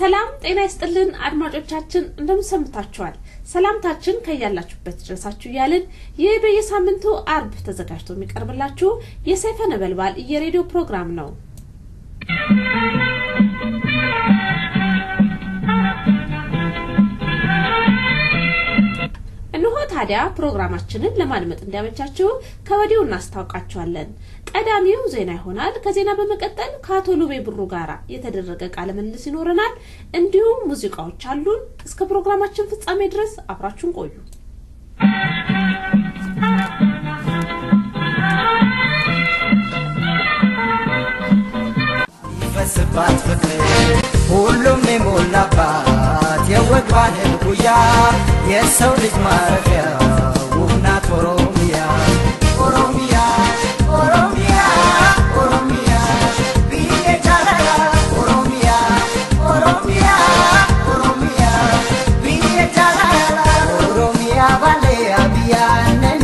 ሰላም ጤና ይስጥልን አድማጮቻችን፣ እንደምንሰምታችኋል። ሰላምታችን ከያላችሁበት ድረሳችሁ እያልን ይህ በየሳምንቱ አርብ ተዘጋጅቶ የሚቀርብላችሁ የሰይፈ ነበልባል የሬዲዮ ፕሮግራም ነው። እንሆ ታዲያ ፕሮግራማችንን ለማድመጥ እንዲያመቻችሁ ከወዲሁ እናስታውቃችኋለን። ቀዳሚው ዜና ይሆናል። ከዜና በመቀጠል ከአቶ ሉቤ ብሩ ጋር የተደረገ ቃለ ምልልስ ይኖረናል። እንዲሁም ሙዚቃዎች አሉን። እስከ ፕሮግራማችን ፍጻሜ ድረስ አብራችሁን ቆዩ። ይፈስባት ፍቅር ሁሉም የሞላባት የወግ ባህል ጉያ የሰው ልጅ ማረፊያ ውብ ናት ኦሮሚያ ኦሮሚያ ኦሮሚያ ኦሮሚያ ብዬ ጃለላ ኦሮሚያ ኦሮሚያ ኦሮሚያ ብዬ ጃለላ ኦሮሚያ ባሌ አብያነኒ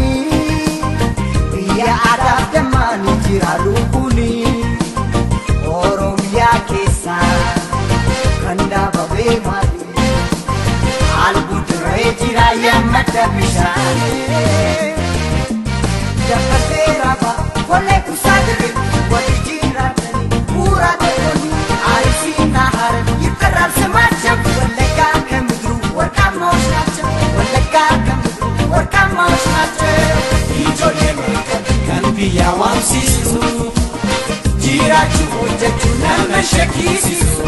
ብያ አዳፍ ደማኒ ጅራሉ ኩኒ oromiyaa keessa kan dhaabamee maali albuudirree jira yammadda bishaanii dabarsee raaba kollee kuusaa dirre wali jiraatanii bu'uuraa tokkoon aarifii naahar yibkarraabsa maacham wallaggaa kan bidiru warqaan maa'ush naacham wallaggaa kan bidiru warqaan maa'ush naacham ijoollee meeqa kan biyyaa waamsiisu. jiraachuu hojjechuu nama shakkisiisu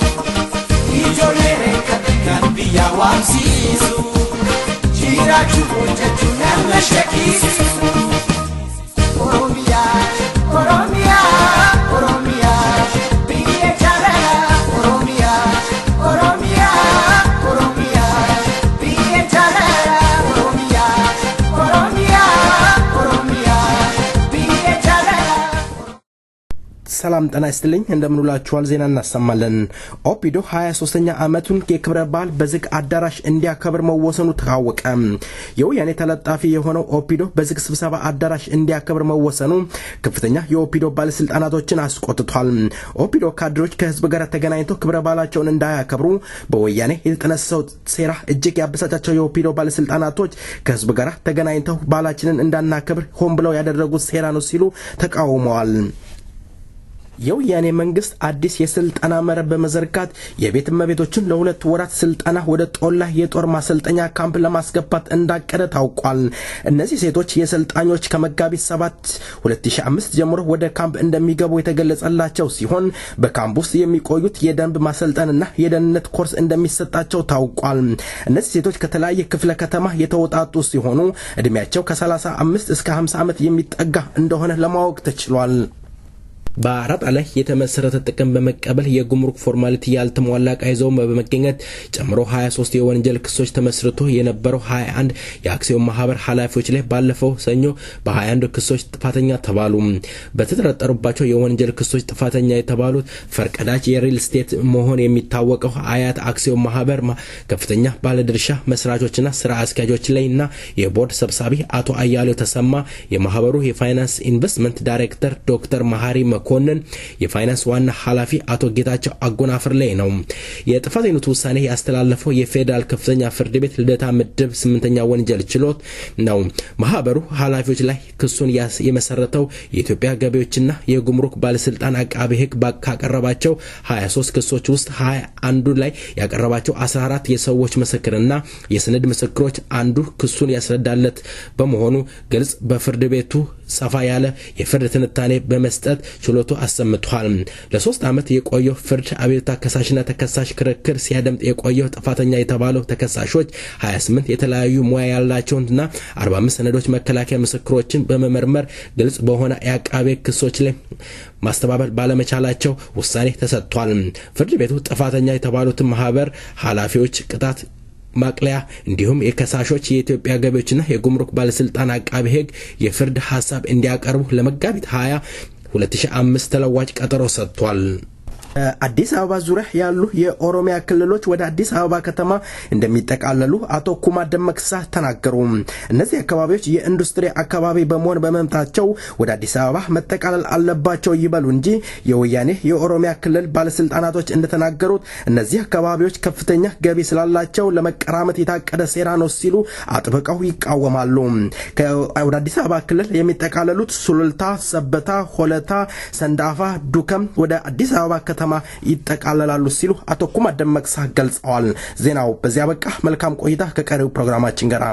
ijoollee reekka kan biyya waamsiisu jiraachuu hojjechuu nama shakkisiisu oromiyaa oromiyaa oromiyaa biyya jaalala oromiyaa oromiyaa oromiyaa biyya jaalala oromiyaa oromiyaa oromiyaa biyya jaalala ሰላም ጤና ይስጥልኝ እንደምንውላችኋል ዜና እናሰማለን ኦፒዶ 23ኛ ዓመቱን የክብረ በዓል በዝግ አዳራሽ እንዲያከብር መወሰኑ ታወቀ የወያኔ ተለጣፊ የሆነው ኦፒዶ በዝግ ስብሰባ አዳራሽ እንዲያከብር መወሰኑ ከፍተኛ የኦፒዶ ባለስልጣናቶችን አስቆጥቷል ኦፒዶ ካድሮች ከህዝብ ጋር ተገናኝተው ክብረ በዓላቸውን እንዳያከብሩ በወያኔ የተጠነሰሰው ሴራ እጅግ ያበሳጫቸው የኦፒዶ ባለስልጣናቶች ከህዝብ ጋር ተገናኝተው በዓላችንን እንዳናከብር ሆን ብለው ያደረጉት ሴራ ነው ሲሉ ተቃውመዋል የወያኔ መንግስት አዲስ የስልጠና መረብ በመዘርጋት የቤት እመቤቶችን ለሁለት ወራት ስልጠና ወደ ጦላ የጦር ማሰልጠኛ ካምፕ ለማስገባት እንዳቀደ ታውቋል። እነዚህ ሴቶች የሰልጣኞች ከመጋቢት 7 2005 ጀምሮ ወደ ካምፕ እንደሚገቡ የተገለጸላቸው ሲሆን በካምፕ ውስጥ የሚቆዩት የደንብ ማሰልጠንና የደህንነት ኮርስ እንደሚሰጣቸው ታውቋል። እነዚህ ሴቶች ከተለያየ ክፍለ ከተማ የተውጣጡ ሲሆኑ እድሜያቸው ከ35 እስከ 50 ዓመት የሚጠጋ እንደሆነ ለማወቅ ተችሏል። በአራጣ ላይ የተመሰረተ ጥቅም በመቀበል የጉምሩክ ፎርማሊቲ ያልተሟላ ዕቃ ይዘው በመገኘት ጨምሮ 23 የወንጀል ክሶች ተመስርቶ የነበረው 21 የአክሲዮን ማህበር ኃላፊዎች ላይ ባለፈው ሰኞ በ21 ክሶች ጥፋተኛ ተባሉ። በተጠረጠሩባቸው የወንጀል ክሶች ጥፋተኛ የተባሉት ፈርቀዳጅ የሪል ስቴት መሆን የሚታወቀው አያት አክሲዮን ማህበር ከፍተኛ ባለድርሻ መስራቾችና ስራ አስኪያጆች ላይ እና የቦርድ ሰብሳቢ አቶ አያሌው ተሰማ፣ የማህበሩ የፋይናንስ ኢንቨስትመንት ዳይሬክተር ዶክተር መሀሪ መኮንን የፋይናንስ ዋና ኃላፊ አቶ ጌታቸው አጎናፍር ላይ ነው። የጥፋተኝነቱ ውሳኔ ያስተላለፈው የፌዴራል ከፍተኛ ፍርድ ቤት ልደታ ምድብ ስምንተኛ ወንጀል ችሎት ነው። ማህበሩ ኃላፊዎች ላይ ክሱን የመሰረተው የኢትዮጵያ ገቢዎችና የጉምሩክ ባለስልጣን አቃቤ ሕግ ካቀረባቸው 23 ክሶች ውስጥ 21 ላይ ያቀረባቸው 14 የሰዎች ምስክርና የሰነድ ምስክሮች አንዱ ክሱን ያስረዳለት በመሆኑ ግልጽ በፍርድ ቤቱ ሰፋ ያለ የፍርድ ትንታኔ በመስጠት ችሎቱ አሰምቷል። ለሶስት ዓመት የቆየው ፍርድ አቤቱታ ከሳሽና ተከሳሽ ክርክር ሲያደምጥ የቆየው ጥፋተኛ የተባለው ተከሳሾች 28 የተለያዩ ሙያ ያላቸውንና 45 ሰነዶች መከላከያ ምስክሮችን በመመርመር ግልጽ በሆነ የአቃቤ ክሶች ላይ ማስተባበል ባለመቻላቸው ውሳኔ ተሰጥቷል። ፍርድ ቤቱ ጥፋተኛ የተባሉትን ማህበር ኃላፊዎች ቅጣት ማቅለያ እንዲሁም የከሳሾች የኢትዮጵያ ገቢዎችና የጉምሩክ ባለስልጣን አቃቢ ሕግ የፍርድ ሀሳብ እንዲያቀርቡ ለመጋቢት 20 2005 ተለዋጭ ቀጠሮ ሰጥቷል። አዲስ አበባ ዙሪያ ያሉ የኦሮሚያ ክልሎች ወደ አዲስ አበባ ከተማ እንደሚጠቃለሉ አቶ ኩማ ደመቅሳ ተናገሩ። እነዚህ አካባቢዎች የኢንዱስትሪ አካባቢ በመሆን በመምጣቸው ወደ አዲስ አበባ መጠቃለል አለባቸው ይበሉ እንጂ የወያኔ የኦሮሚያ ክልል ባለስልጣናቶች እንደተናገሩት እነዚህ አካባቢዎች ከፍተኛ ገቢ ስላላቸው ለመቀራመት የታቀደ ሴራ ነው ሲሉ አጥብቀው ይቃወማሉ። ወደ አዲስ አበባ ክልል የሚጠቃለሉት ሱሉልታ፣ ሰበታ፣ ሆለታ፣ ሰንዳፋ፣ ዱከም ወደ አዲስ አበባ ከተማ ይጠቃለላሉ ሲሉ አቶ ኩማ ደመቅሳ ገልጸዋል። ዜናው በዚያ በቃ። መልካም ቆይታ ከቀሪው ፕሮግራማችን ጋር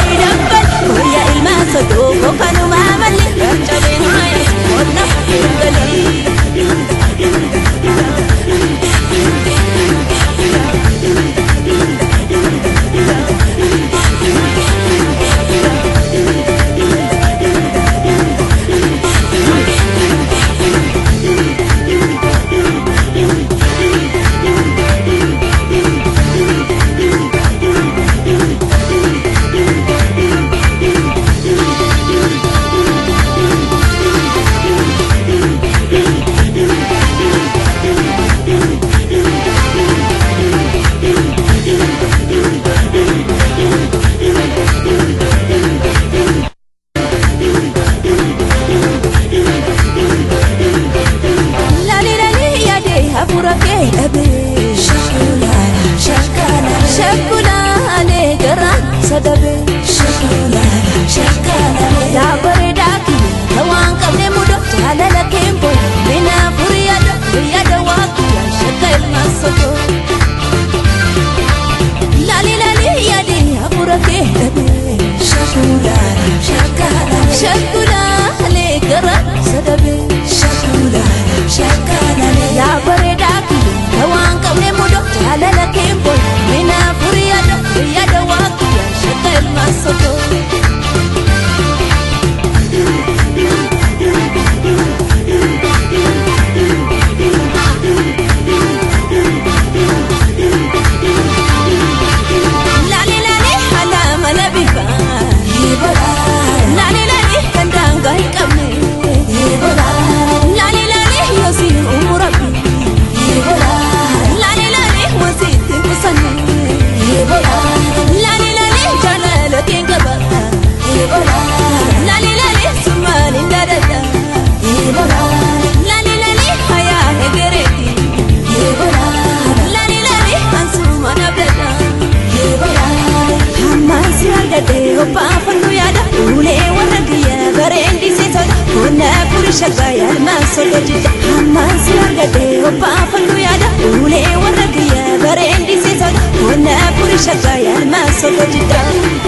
Kanuma malli, kanuma malli, kanuma malli, kanuma malli, furii shaggaa yaalmaa sotojjita hammaan si argadhee obbaafadhu yaada ulee warra kiyya bareendisiisota qonna furii shaggaa yaalmaa sotojjita.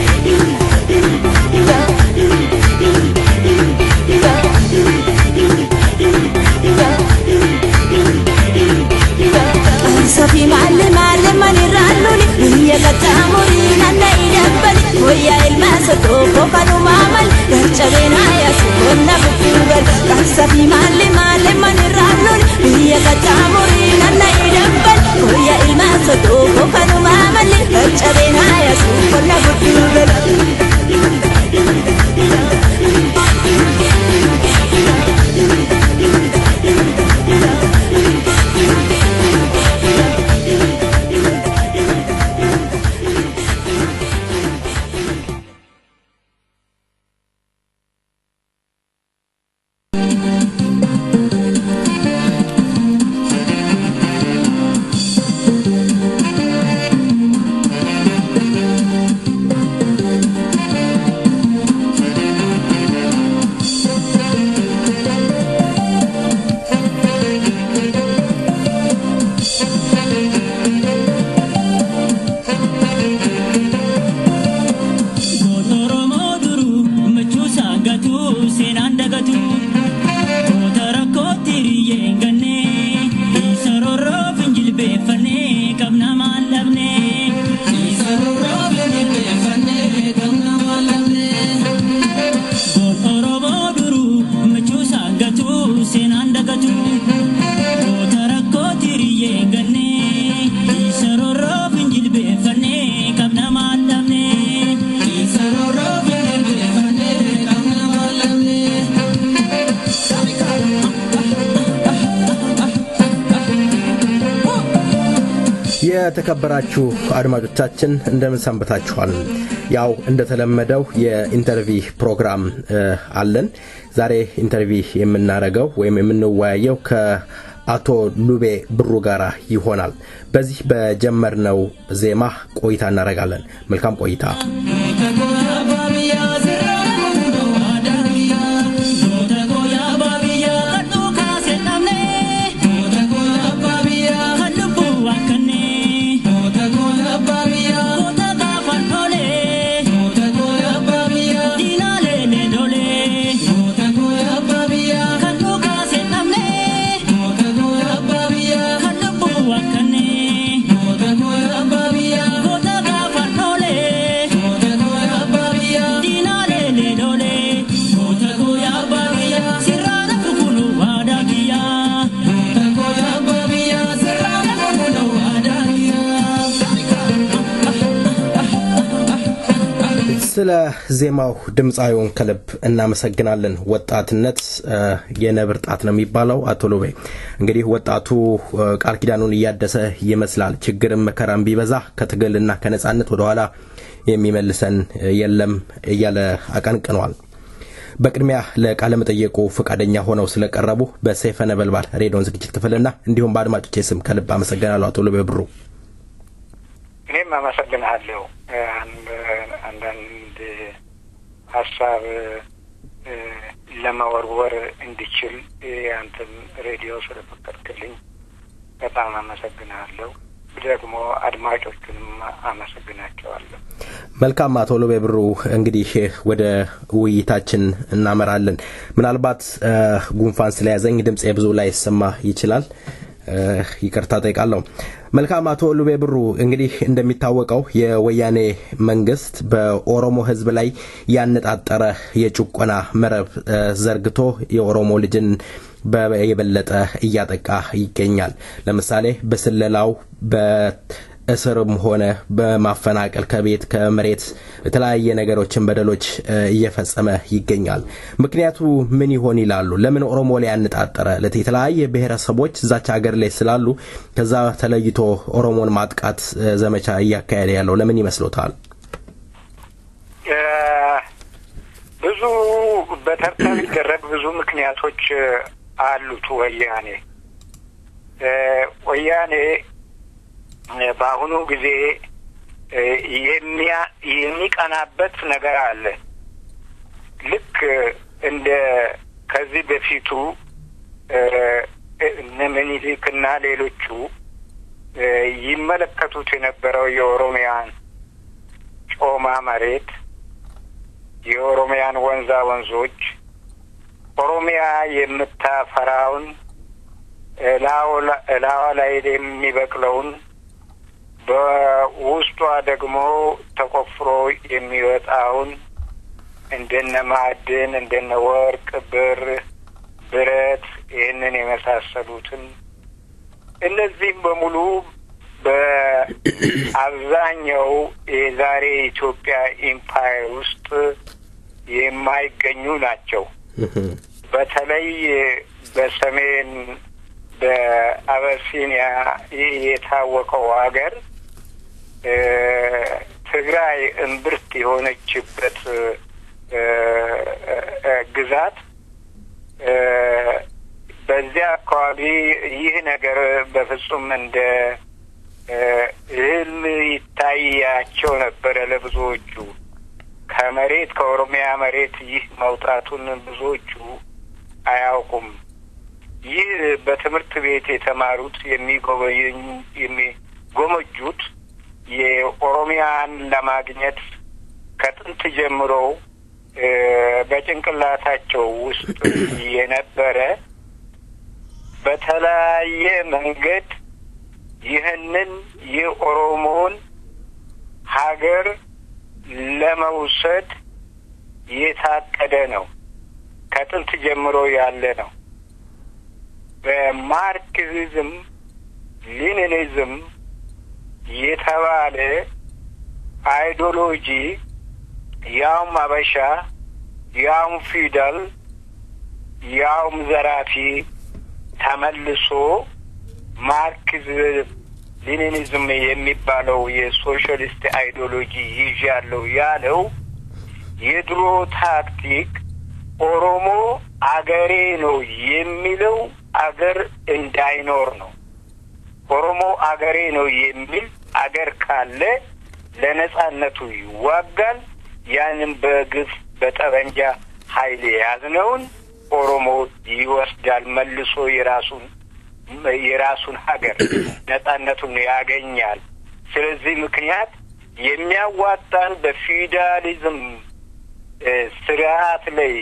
Safi maalle maalle manirraan loli biyya qaxxaamurii nanna idambali wayyaa ilmaa sotoo kanumaa mal garcabeen haayaasu qonna bubbuugal safi maalle maalle manirraan loli biyya qaxxaamurii nanna idambali wayyaa ilmaa sotoo kanumaa mal garcabeen haayaasu qonna bubbuugal. የተከበራችሁ አድማጮቻችን እንደምን ሰንብታችኋል? ያው እንደተለመደው የኢንተርቪ ፕሮግራም አለን። ዛሬ ኢንተርቪ የምናደርገው ወይም የምንወያየው ከአቶ ሉቤ ብሩ ጋር ይሆናል። በዚህ በጀመርነው ዜማ ቆይታ እናደርጋለን። መልካም ቆይታ። ስለ ዜማው ድምፃዊውን ከልብ እናመሰግናለን። ወጣትነት የነብር ጣት ነው የሚባለው። አቶ ሎቤ እንግዲህ ወጣቱ ቃል ኪዳኑን እያደሰ ይመስላል። ችግርም መከራም ቢበዛ ከትግልና ከነጻነት ወደኋላ የሚመልሰን የለም እያለ አቀንቅኗል። በቅድሚያ ለቃለ መጠየቁ ፈቃደኛ ሆነው ስለቀረቡ በሰይፈ ነበልባል ሬዲዮን ዝግጅት ክፍልና እንዲሁም በአድማጮቼ ስም ከልብ አመሰግናለሁ አቶ ሎቤ ብሩ። እኔም አመሰግንሃለሁ። አንዳንድ ሀሳብ ለመወርወር እንዲችል አንተም ሬዲዮ ስለፈቀድክልኝ በጣም አመሰግንሃለሁ። ደግሞ አድማጮቹንም አመሰግናቸዋለሁ። መልካም አቶ ሎቤ ብሩ፣ እንግዲህ ወደ ውይይታችን እናመራለን። ምናልባት ጉንፋን ስለያዘኝ ድምፄ ብዙ ላይ ይሰማ ይችላል። ይቅርታ ጠይቃለሁ። መልካም አቶ ሉቤ ብሩ፣ እንግዲህ እንደሚታወቀው የወያኔ መንግስት በኦሮሞ ሕዝብ ላይ ያነጣጠረ የጭቆና መረብ ዘርግቶ የኦሮሞ ልጅን የበለጠ እያጠቃ ይገኛል። ለምሳሌ በስለላው በእስርም ሆነ በማፈናቀል ከቤት ከመሬት የተለያየ ነገሮችን በደሎች እየፈጸመ ይገኛል። ምክንያቱ ምን ይሆን ይላሉ? ለምን ኦሮሞ ላይ ያነጣጠረ? የተለያየ ብሔረሰቦች እዛች ሀገር ላይ ስላሉ ከዛ ተለይቶ ኦሮሞን ማጥቃት ዘመቻ እያካሄደ ያለው ለምን ይመስሎታል? ብዙ በተርታ ሊደረግ ብዙ ምክንያቶች አሉት። ወያኔ ወያኔ በአሁኑ ጊዜ የሚቀናበት ነገር አለ። ልክ እንደ ከዚህ በፊቱ እነ ምኒልክና ሌሎቹ ይመለከቱት የነበረው የኦሮሚያን ጮማ መሬት፣ የኦሮሚያን ወንዛ ወንዞች፣ ኦሮሚያ የምታፈራውን እላዋ ላይ የሚበቅለውን በውስጧ ደግሞ ተቆፍሮ የሚወጣውን እንደነ ማዕድን እንደነ ወርቅ፣ ብር፣ ብረት ይህንን የመሳሰሉትን እነዚህም በሙሉ በአብዛኛው የዛሬ ኢትዮጵያ ኢምፓየር ውስጥ የማይገኙ ናቸው። በተለይ በሰሜን በአበሲኒያ የታወቀው ሀገር ትግራይ እምብርት የሆነችበት ግዛት በዚያ አካባቢ ይህ ነገር በፍጹም እንደ ህልም ይታያቸው ነበረ ለብዙዎቹ። ከመሬት ከኦሮሚያ መሬት ይህ መውጣቱን ብዙዎቹ አያውቁም። ይህ በትምህርት ቤት የተማሩት የሚጎበኙ የሚጎመጁት የኦሮሚያን ለማግኘት ከጥንት ጀምሮ በጭንቅላታቸው ውስጥ የነበረ በተለያየ መንገድ ይህንን የኦሮሞን ሀገር ለመውሰድ የታቀደ ነው። ከጥንት ጀምሮ ያለ ነው። በማርክሲዝም ሊኒኒዝም የተባለ አይዲዮሎጂ ያውም አበሻ ያውም ፊደል ያውም ዘራፊ ተመልሶ ማርክሲዝም ሊኒኒዝም የሚባለው የሶሻሊስት አይዲዮሎጂ ይዣለሁ ያለው የድሮ ታክቲክ ኦሮሞ አገሬ ነው የሚለው አገር እንዳይኖር ነው። ኦሮሞ አገሬ ነው የሚል አገር ካለ ለነጻነቱ ይዋጋል። ያንን በግፍ በጠበንጃ ኃይል የያዝነውን ኦሮሞ ይወስዳል። መልሶ የራሱን የራሱን ሀገር ነጻነቱን ያገኛል። ስለዚህ ምክንያት የሚያዋጣን በፊውዳሊዝም ስርዓት ላይ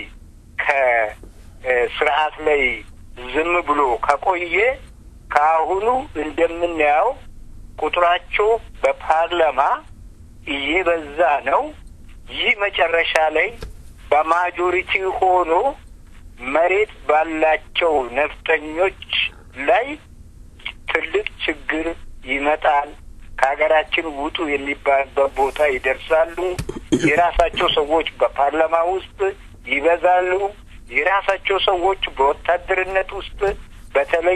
ከስርዓት ላይ ዝም ብሎ ከቆየ ከአሁኑ እንደምናየው ቁጥራቸው በፓርላማ እየበዛ ነው። ይህ መጨረሻ ላይ በማጆሪቲ ሆኖ መሬት ባላቸው ነፍጠኞች ላይ ትልቅ ችግር ይመጣል። ከሀገራችን ውጡ የሚባልበት ቦታ ይደርሳሉ። የራሳቸው ሰዎች በፓርላማ ውስጥ ይበዛሉ። የራሳቸው ሰዎች በወታደርነት ውስጥ በተለይ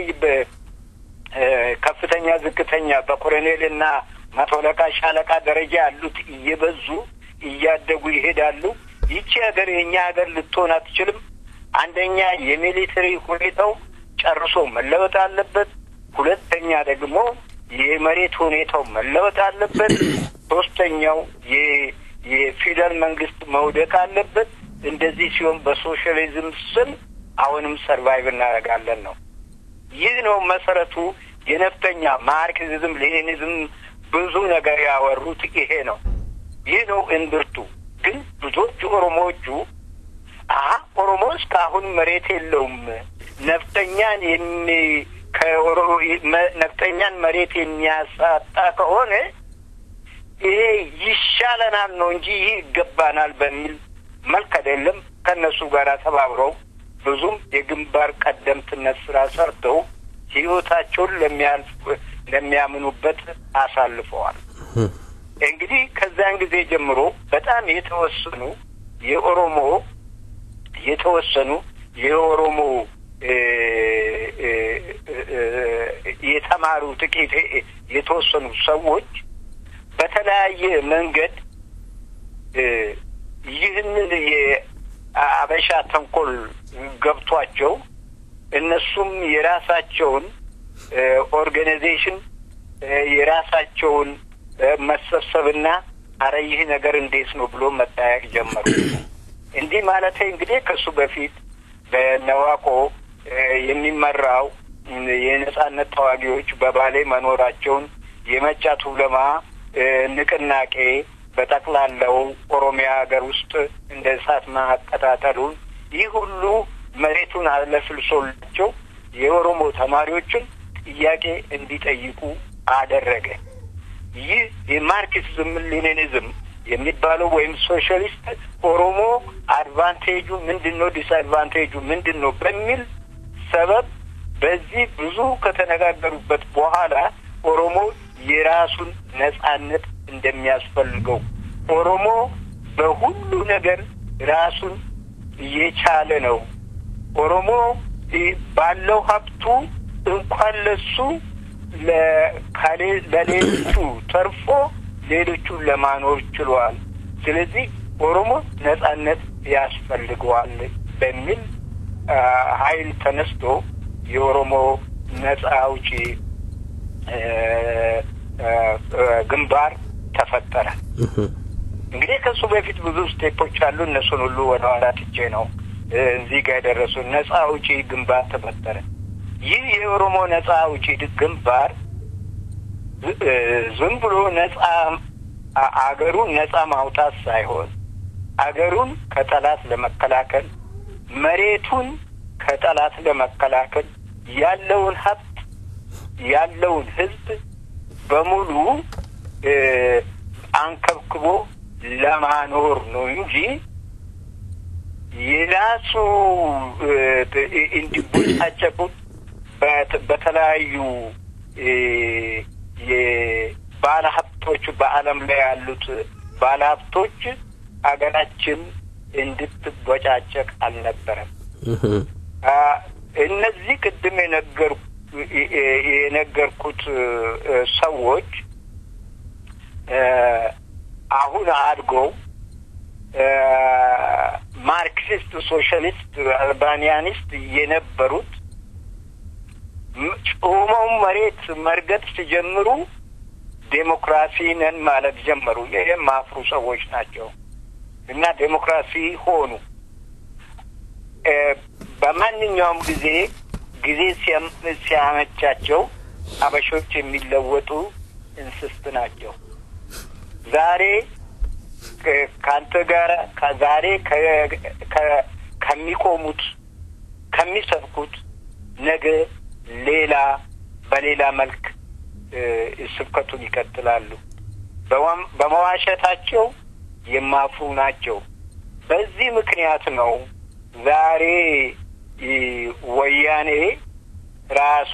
በከፍተኛ ዝቅተኛ በኮሎኔል እና መቶ አለቃ ሻለቃ ደረጃ ያሉት እየበዙ እያደጉ ይሄዳሉ። ይቺ ሀገር የእኛ ሀገር ልትሆን አትችልም። አንደኛ የሚሊተሪ ሁኔታው ጨርሶ መለወጥ አለበት። ሁለተኛ ደግሞ የመሬት ሁኔታው መለወጥ አለበት። ሶስተኛው የፊደል መንግስት መውደቅ አለበት። እንደዚህ ሲሆን በሶሻሊዝም ስም አሁንም ሰርቫይቭ እናደርጋለን ነው። ይህ ነው መሰረቱ። የነፍጠኛ ማርክሲዝም፣ ሌኒዝም ብዙ ነገር ያወሩት ይሄ ነው። ይህ ነው እንብርቱ። ግን ብዙዎቹ ኦሮሞዎቹ አ ኦሮሞ እስካሁን መሬት የለውም ነፍጠኛን የሚ ነፍጠኛን መሬት የሚያሳጣ ከሆነ ይሄ ይሻለናል ነው እንጂ ይህ ይገባናል በሚል መልክ አይደለም። ከእነሱ ጋር ተባብረው ብዙም የግንባር ቀደምትነት ስራ ሰርተው ህይወታቸውን ለሚያልፍ ለሚያምኑበት አሳልፈዋል። እንግዲህ ከዚያን ጊዜ ጀምሮ በጣም የተወሰኑ የኦሮሞ የተወሰኑ የኦሮሞ የተማሩ ጥቂት የተወሰኑ ሰዎች በተለያየ መንገድ ይህንን የአበሻ ተንኮል ገብቷቸው እነሱም የራሳቸውን ኦርጋናይዜሽን የራሳቸውን መሰብሰብና አረ ይህ ነገር እንዴት ነው ብሎ መጠያየቅ ጀመሩ። እንዲህ ማለት እንግዲህ ከሱ በፊት በነዋቆ የሚመራው የነጻነት ተዋጊዎች በባሌ መኖራቸውን የመጫ ቱለማ ንቅናቄ በጠቅላላው ኦሮሚያ ሀገር ውስጥ እንደ እሳት ማቀጣጠሉን ይህ ሁሉ መሬቱን አለፍልሶላቸው የኦሮሞ ተማሪዎችን ጥያቄ እንዲጠይቁ አደረገ። ይህ የማርክሲዝም ሌኒኒዝም የሚባለው ወይም ሶሻሊስት ኦሮሞ አድቫንቴጁ ምንድን ነው፣ ዲስአድቫንቴጁ ምንድን ነው በሚል ሰበብ በዚህ ብዙ ከተነጋገሩበት በኋላ ኦሮሞ የራሱን ነጻነት እንደሚያስፈልገው ኦሮሞ በሁሉ ነገር ራሱን እየቻለ ነው። ኦሮሞ ባለው ሀብቱ እንኳን ለሱ ለሌሎቹ ተርፎ ሌሎቹን ለማኖር ችሏል። ስለዚህ ኦሮሞ ነጻነት ያስፈልገዋል በሚል ኃይል ተነስቶ የኦሮሞ ነጻ አውጪ ግንባር ተፈጠረ። እንግዲህ ከሱ በፊት ብዙ ስቴፖች አሉ። እነሱን ሁሉ ወደ ኋላ ትቼ ነው እዚህ ጋር የደረሱ። ነጻ አውጪ ግንባር ተፈጠረ። ይህ የኦሮሞ ነጻ አውጪ ግንባር ዝም ብሎ ነጻ አገሩን ነጻ ማውጣት ሳይሆን አገሩን ከጠላት ለመከላከል መሬቱን ከጠላት ለመከላከል ያለውን ሀብት ያለውን ሕዝብ በሙሉ አንከብክቦ ለማኖር ነው እንጂ የራሱ እንዲቦጫጨቁት በተለያዩ የባለ ሀብቶች በዓለም ላይ ያሉት ባለ ሀብቶች ሀገራችን እንድትቦጫጨቅ አልነበረም። እነዚህ ቅድም የነገር የነገርኩት ሰዎች አሁን አድገው ማርክሲስት፣ ሶሻሊስት፣ አልባኒያኒስት የነበሩት ጮመው መሬት መርገጥ ሲጀምሩ ዴሞክራሲ ነን ማለት ጀመሩ። ይህም ማፍሩ ሰዎች ናቸው እና ዴሞክራሲ ሆኑ። በማንኛውም ጊዜ ጊዜ ሲያመቻቸው አበሾች የሚለወጡ እንስስት ናቸው። ዛሬ ከአንተ ጋር ዛሬ ከሚቆሙት ከሚሰብኩት ነገ ሌላ በሌላ መልክ ስብከቱን ይቀጥላሉ። በመዋሸታቸው የማፍሩ ናቸው። በዚህ ምክንያት ነው ዛሬ ወያኔ ራሷ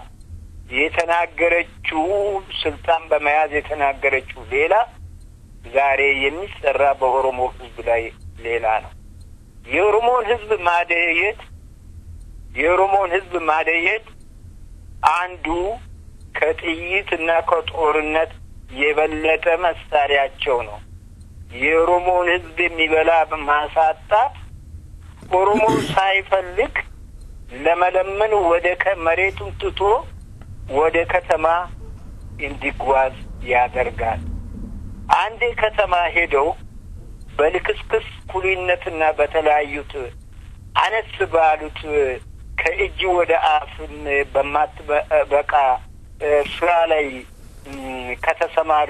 የተናገረችው ስልጣን በመያዝ የተናገረችው ሌላ፣ ዛሬ የሚሰራ በኦሮሞ ሕዝብ ላይ ሌላ ነው። የኦሮሞን ሕዝብ ማደየት የኦሮሞን ሕዝብ ማደየት አንዱ ከጥይት እና ከጦርነት የበለጠ መሳሪያቸው ነው። የኦሮሞን ሕዝብ የሚበላ ማሳጣት ኦሮሞ ሳይፈልግ ለመለመን ወደ መሬቱን ትቶ ወደ ከተማ እንዲጓዝ ያደርጋል። አንዴ ከተማ ሄደው በልክስክስ ኩሊነትና በተለያዩት አነስ ባሉት ከእጅ ወደ አፍን በማትበቃ ስራ ላይ ከተሰማሩ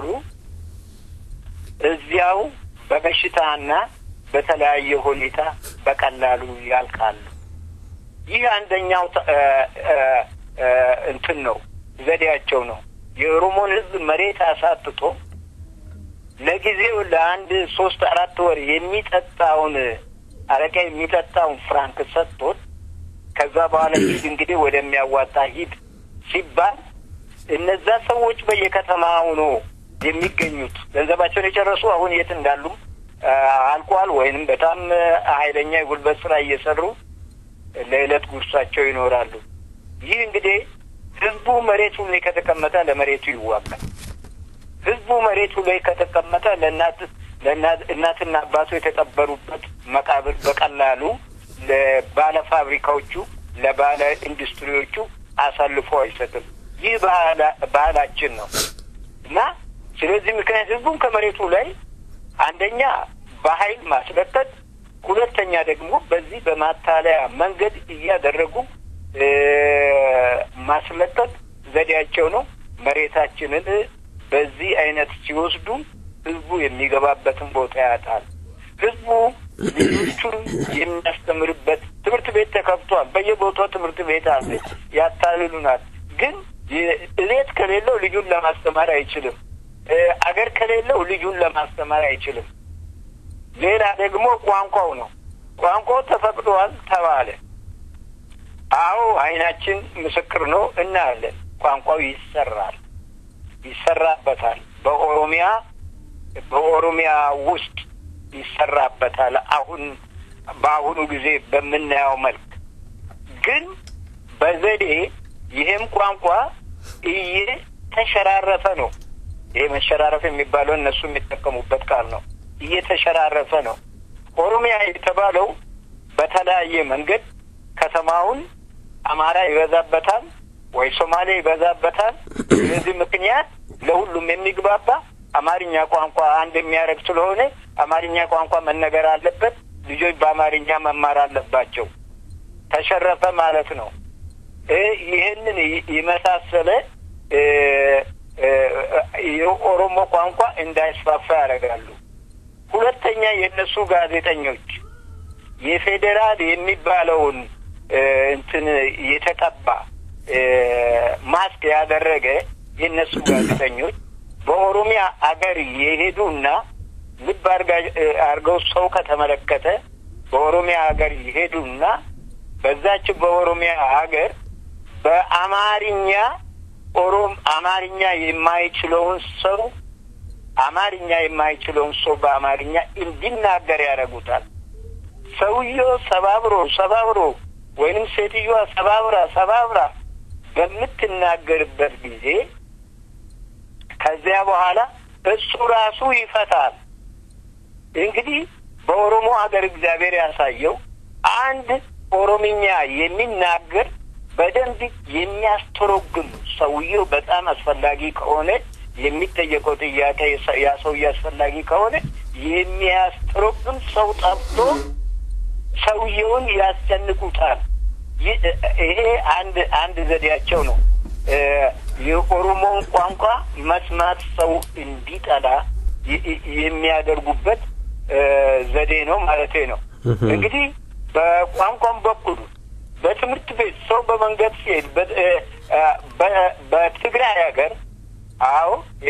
እዚያው በበሽታና በተለያየ ሁኔታ በቀላሉ ያልቃሉ። ይህ አንደኛው እንትን ነው፣ ዘዴያቸው ነው። የኦሮሞን ሕዝብ መሬት አሳጥቶ ለጊዜው ለአንድ ሶስት አራት ወር የሚጠጣውን አረቄ የሚጠጣውን ፍራንክ ሰጥቶት ከዛ በኋላ ሂድ እንግዲህ ወደሚያዋጣ ሂድ ሲባል እነዛ ሰዎች በየከተማው ነው የሚገኙት። ገንዘባቸውን የጨረሱ አሁን የት እንዳሉም አልቋል፣ ወይንም በጣም ኃይለኛ የጉልበት ስራ እየሰሩ ለዕለት ጉርሳቸው ይኖራሉ። ይህ እንግዲህ ህዝቡ መሬቱ ላይ ከተቀመጠ ለመሬቱ ይዋጋል። ህዝቡ መሬቱ ላይ ከተቀመጠ ለእናት እናትና አባቱ የተቀበሩበት መቃብር በቀላሉ ለባለ ፋብሪካዎቹ ለባለ ኢንዱስትሪዎቹ አሳልፎ አይሰጥም። ይህ ባህላችን ነው እና ስለዚህ ምክንያት ህዝቡን ከመሬቱ ላይ አንደኛ በኃይል ማስለቀቅ፣ ሁለተኛ ደግሞ በዚህ በማታለያ መንገድ እያደረጉ እ ማስለቀቅ ዘዴያቸው ነው። መሬታችንን በዚህ አይነት ሲወስዱ ህዝቡ የሚገባበትን ቦታ ያጣል። ህዝቡ ልጆቹን የሚያስተምርበት ትምህርት ቤት ተከፍቷል። በየቦታው ትምህርት ቤት አለ። ያታልሉናል። ግን እቤት ከሌለው ልጁን ለማስተማር አይችልም። እ አገር ከሌለው ልጁን ለማስተማር አይችልም። ሌላ ደግሞ ቋንቋው ነው። ቋንቋው ተፈቅዷል ተባለ። አዎ አይናችን ምስክር ነው፣ እናያለን። ቋንቋው ይሰራል፣ ይሰራበታል። በኦሮሚያ በኦሮሚያ ውስጥ ይሰራበታል። አሁን በአሁኑ ጊዜ በምናየው መልክ ግን በዘዴ ይህም ቋንቋ እየተሸራረፈ ነው። ይሄ መሸራረፍ የሚባለው እነሱ የሚጠቀሙበት ቃል ነው። እየተሸራረፈ ነው። ኦሮሚያ የተባለው በተለያየ መንገድ ከተማውን አማራ ይበዛበታል ወይ ሶማሌ ይበዛበታል። ስለዚህ ምክንያት ለሁሉም የሚግባባ አማርኛ ቋንቋ አንድ የሚያደርግ ስለሆነ አማርኛ ቋንቋ መነገር አለበት። ልጆች በአማርኛ መማር አለባቸው። ተሸረፈ ማለት ነው። ይህንን የመሳሰለ የኦሮሞ ቋንቋ እንዳይስፋፋ ያደርጋሉ። ሁለተኛ የእነሱ ጋዜጠኞች የፌዴራል የሚባለውን እንትን የተቀባ ማስክ ያደረገ የእነሱ ጋዜጠኞች በኦሮሚያ አገር የሄዱና ልብ አድርገው ሰው ከተመለከተ በኦሮሚያ ሀገር ይሄዱና በዛች በኦሮሚያ ሀገር በአማርኛ ኦሮም አማርኛ የማይችለውን ሰው አማርኛ የማይችለውን ሰው በአማርኛ እንዲናገር ያደርጉታል። ሰውየው ሰባብሮ ሰባብሮ ወይንም ሴትዮዋ ሰባብራ ሰባብራ በምትናገርበት ጊዜ ከዚያ በኋላ እሱ ራሱ ይፈታል። እንግዲህ በኦሮሞ ሀገር እግዚአብሔር ያሳየው አንድ ኦሮምኛ የሚናገር በደንብ የሚያስተረጉም ሰውየው በጣም አስፈላጊ ከሆነ የሚጠየቀው ጥያቄ ያ ሰውዬ አስፈላጊ ከሆነ የሚያስተረጉም ሰው ጠፍቶ ሰውየውን ያስጨንቁታል። ይሄ አንድ አንድ ዘዴያቸው ነው። የኦሮሞን ቋንቋ መስማት ሰው እንዲጠላ የሚያደርጉበት ዘዴ ነው ማለቴ ነው። እንግዲህ በቋንቋም በኩል በትምህርት ቤት ሰው በመንገድ ሲሄድ በትግራይ ሀገር አዎ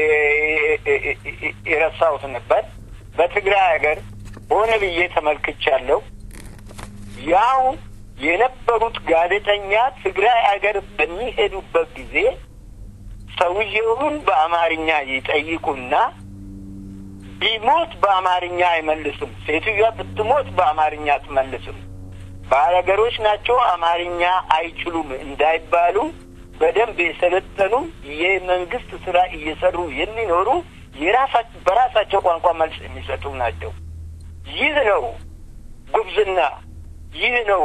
የረሳሁት ነበር። በትግራይ ሀገር ሆነ ብዬ ተመልክቻለሁ። ያው የነበሩት ጋዜጠኛ ትግራይ ሀገር በሚሄዱበት ጊዜ ሰውየውን በአማርኛ ይጠይቁና ቢሞት በአማርኛ አይመልስም። ሴትዮዋ ብትሞት በአማርኛ አትመልስም። ባለሀገሮች ናቸው፣ አማርኛ አይችሉም እንዳይባሉ በደንብ የሰለጠኑ የመንግስት ስራ እየሰሩ የሚኖሩ የራሳቸው በራሳቸው ቋንቋ መልስ የሚሰጡ ናቸው። ይህ ነው ጉብዝና፣ ይህ ነው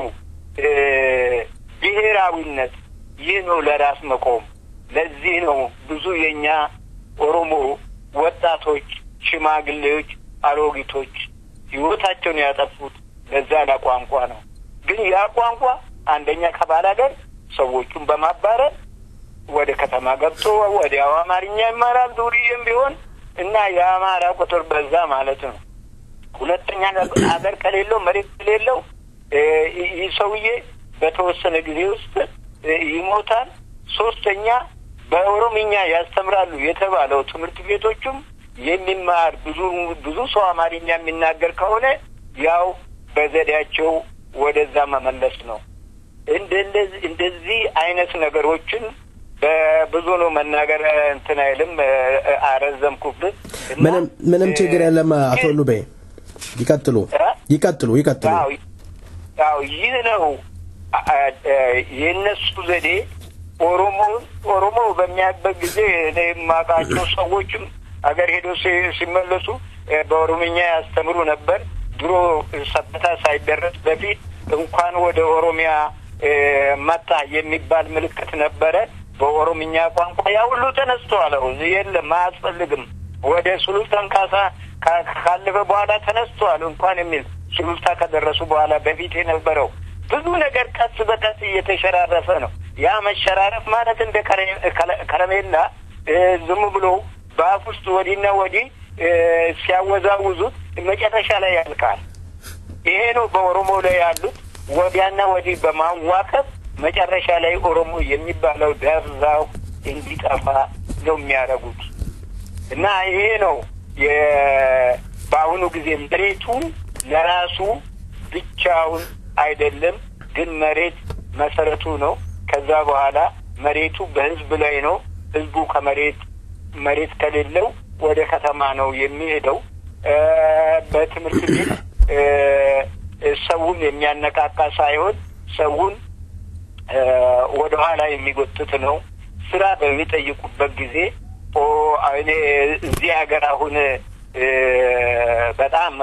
ብሔራዊነት፣ ይህ ነው ለራስ መቆም። ለዚህ ነው ብዙ የእኛ ኦሮሞ ወጣቶች፣ ሽማግሌዎች፣ አሮጊቶች ህይወታቸውን ያጠፉት ለዛ ለቋንቋ ነው። ግን ያ ቋንቋ አንደኛ ከባል ሀገር ሰዎቹን በማባረር ወደ ከተማ ገብቶ ወዲያው አማርኛ ይማራል ዱርዬም ቢሆን እና የአማራ ቁጥር በዛ ማለት ነው። ሁለተኛ ሀገር ከሌለው መሬት ከሌለው ይህ ሰውዬ በተወሰነ ጊዜ ውስጥ ይሞታል። ሶስተኛ በኦሮምኛ ያስተምራሉ የተባለው ትምህርት ቤቶቹም የሚማር ብዙ ብዙ ሰው አማርኛ የሚናገር ከሆነ ያው በዘዴያቸው ወደዛ መመለስ ነው። እንደዚህ አይነት ነገሮችን በብዙ ነው መናገር እንትን አይልም። አረዘምኩብህ። ምንም ምንም ችግር የለም። አቶ ሉቤ ይቀጥሉ ይቀጥሉ ይቀጥሉ። ያው ይህ ነው የእነሱ ዘዴ። ኦሮሞ ኦሮሞ በሚያበት ጊዜ እኔ የማውቃቸው ሰዎችም አገር ሄዶ ሲመለሱ በኦሮምኛ ያስተምሩ ነበር። ድሮ ሰበታ ሳይደረስ በፊት እንኳን ወደ ኦሮሚያ መጣ የሚባል ምልክት ነበረ በኦሮምኛ ቋንቋ። ያ ሁሉ ተነስተዋል። የለም አያስፈልግም። ወደ ሱሉልታን ካሳ ካለፈ በኋላ ተነስተዋል እንኳን የሚል ሱሉልታ ከደረሱ በኋላ በፊት የነበረው ብዙ ነገር ቀስ በቀስ እየተሸራረፈ ነው። ያ መሸራረፍ ማለት እንደ ከረሜላ ዝም ብሎ በአፍ ውስጥ ወዲህና ወዲህ ሲያወዛውዙት መጨረሻ ላይ ያልቃል። ይሄ ነው በኦሮሞ ላይ ያሉት ወዲያና ወዲህ በማዋከብ መጨረሻ ላይ ኦሮሞ የሚባለው ደብዛው እንዲጠፋ ነው የሚያደርጉት እና ይሄ ነው በአሁኑ ጊዜ መሬቱ ለራሱ ብቻውን አይደለም፣ ግን መሬት መሰረቱ ነው። ከዛ በኋላ መሬቱ በህዝብ ላይ ነው። ህዝቡ ከመሬት መሬት ከሌለው ወደ ከተማ ነው የሚሄደው። በትምህርት ቤት ሰውን የሚያነቃቃ ሳይሆን ሰውን ወደ ኋላ የሚጎትት ነው። ስራ በሚጠይቁበት ጊዜ እኔ እዚህ ሀገር አሁን በጣም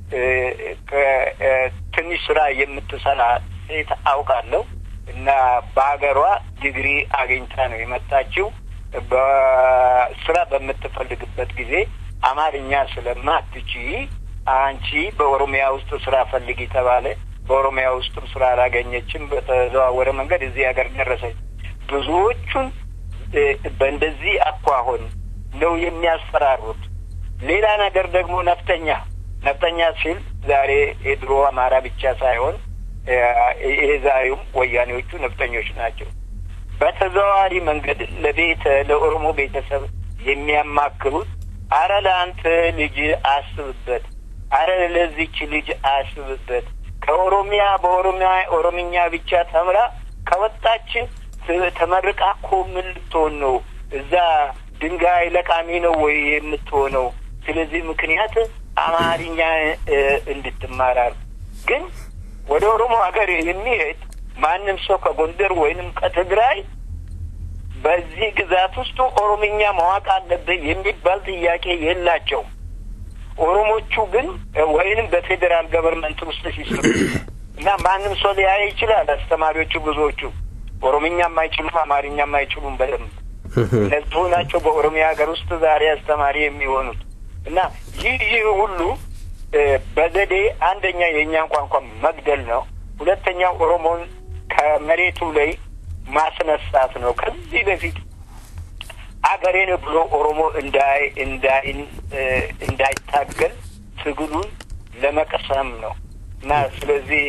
ትንሽ ስራ የምትሰራ ሴት አውቃለሁ እና በሀገሯ ዲግሪ አግኝታ ነው የመጣችው። በስራ በምትፈልግበት ጊዜ አማርኛ ስለማትች አንቺ በኦሮሚያ ውስጥ ስራ ፈልጊ ተባለ። በኦሮሚያ ውስጥም ስራ አላገኘችም። በተዘዋወረ መንገድ እዚህ ሀገር ደረሰች። ብዙዎቹን በእንደዚህ አኳሆን ነው የሚያስፈራሩት። ሌላ ነገር ደግሞ ነፍጠኛ ነፍጠኛ ሲል ዛሬ የድሮ አማራ ብቻ ሳይሆን ይሄ ዛሬውም ወያኔዎቹ ነፍጠኞች ናቸው። በተዘዋዋሪ መንገድ ለቤተ ለኦሮሞ ቤተሰብ የሚያማክሩት አረ ለአንተ ልጅ አስብበት፣ አረ ለዚች ልጅ አስብበት ከኦሮሚያ በኦሮሚያ ኦሮምኛ ብቻ ተምራ ከወጣች ተመርቃ እኮ ምን ልትሆን ነው? እዛ ድንጋይ ለቃሚ ነው ወይ የምትሆነው? ስለዚህ ምክንያት አማርኛ እንድትማራር ግን ወደ ኦሮሞ ሀገር የሚሄድ ማንም ሰው ከጎንደር ወይንም ከትግራይ በዚህ ግዛት ውስጥ ኦሮምኛ ማወቅ አለብህ የሚባል ጥያቄ የላቸውም። ኦሮሞቹ ግን ወይንም በፌዴራል ገቨርንመንት ውስጥ ሲሰሩ እና ማንም ሰው ሊያይ ይችላል። አስተማሪዎቹ ብዙዎቹ ኦሮምኛም አይችሉም፣ አማርኛም አይችሉም በደንብ እነዚሁ ናቸው በኦሮሚያ ሀገር ውስጥ ዛሬ አስተማሪ የሚሆኑት እና ይህ ይህ ሁሉ በዘዴ አንደኛ የእኛን ቋንቋ መግደል ነው። ሁለተኛው ኦሮሞን ከመሬቱ ላይ ማስነሳት ነው። ከዚህ በፊት አገሬን ብሎ ኦሮሞ እንዳይ እንዳይ እንዳይታገል ትግሉን ለመቅሰም ነው እና ስለዚህ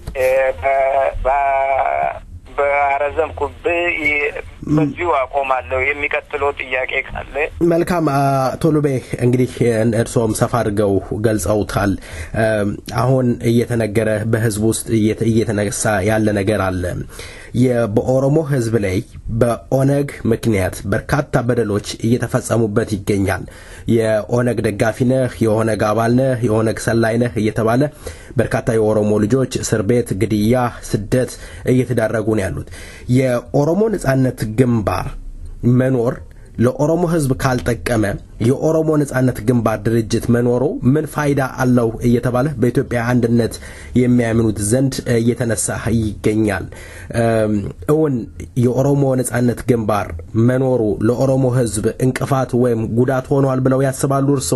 በአረዘምኩብህ በዚሁ አቆማለሁ። የሚቀጥለው ጥያቄ ካለ መልካም። ቶሎቤ እንግዲህ እርስዎም ሰፋ አድርገው ገልጸውታል። አሁን እየተነገረ በህዝብ ውስጥ እየተነሳ ያለ ነገር አለ። በኦሮሞ ህዝብ ላይ በኦነግ ምክንያት በርካታ በደሎች እየተፈጸሙበት ይገኛል። የኦነግ ደጋፊ ነህ፣ የኦነግ አባል ነህ፣ የኦነግ ሰላይ ነህ እየተባለ በርካታ የኦሮሞ ልጆች እስር ቤት፣ ግድያ፣ ስደት እየተዳረጉ ነው ያሉት። የኦሮሞ ነጻነት ግንባር መኖር ለኦሮሞ ህዝብ ካልጠቀመ የኦሮሞ ነጻነት ግንባር ድርጅት መኖሩ ምን ፋይዳ አለው እየተባለ በኢትዮጵያ አንድነት የሚያምኑት ዘንድ እየተነሳ ይገኛል። እውን የኦሮሞ ነጻነት ግንባር መኖሩ ለኦሮሞ ህዝብ እንቅፋት ወይም ጉዳት ሆኗል ብለው ያስባሉ እርስዎ?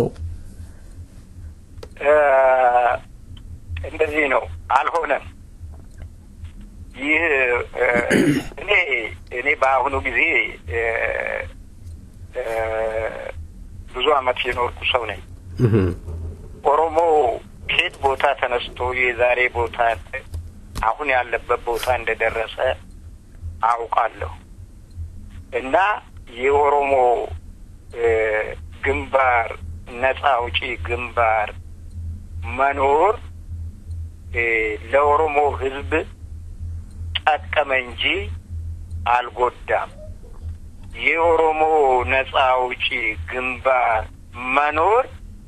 እንደዚህ ነው። አልሆነም። ይህ እኔ እኔ በአሁኑ ጊዜ ብዙ አመት የኖርኩ ሰው ነኝ። ኦሮሞ ከየት ቦታ ተነስቶ የዛሬ ቦታ አሁን ያለበት ቦታ እንደደረሰ አውቃለሁ እና የኦሮሞ ግንባር ነጻ አውጪ ግንባር መኖር ለኦሮሞ ህዝብ ጠቀመ እንጂ አልጎዳም። የኦሮሞ ነጻ አውጪ ግንባር መኖር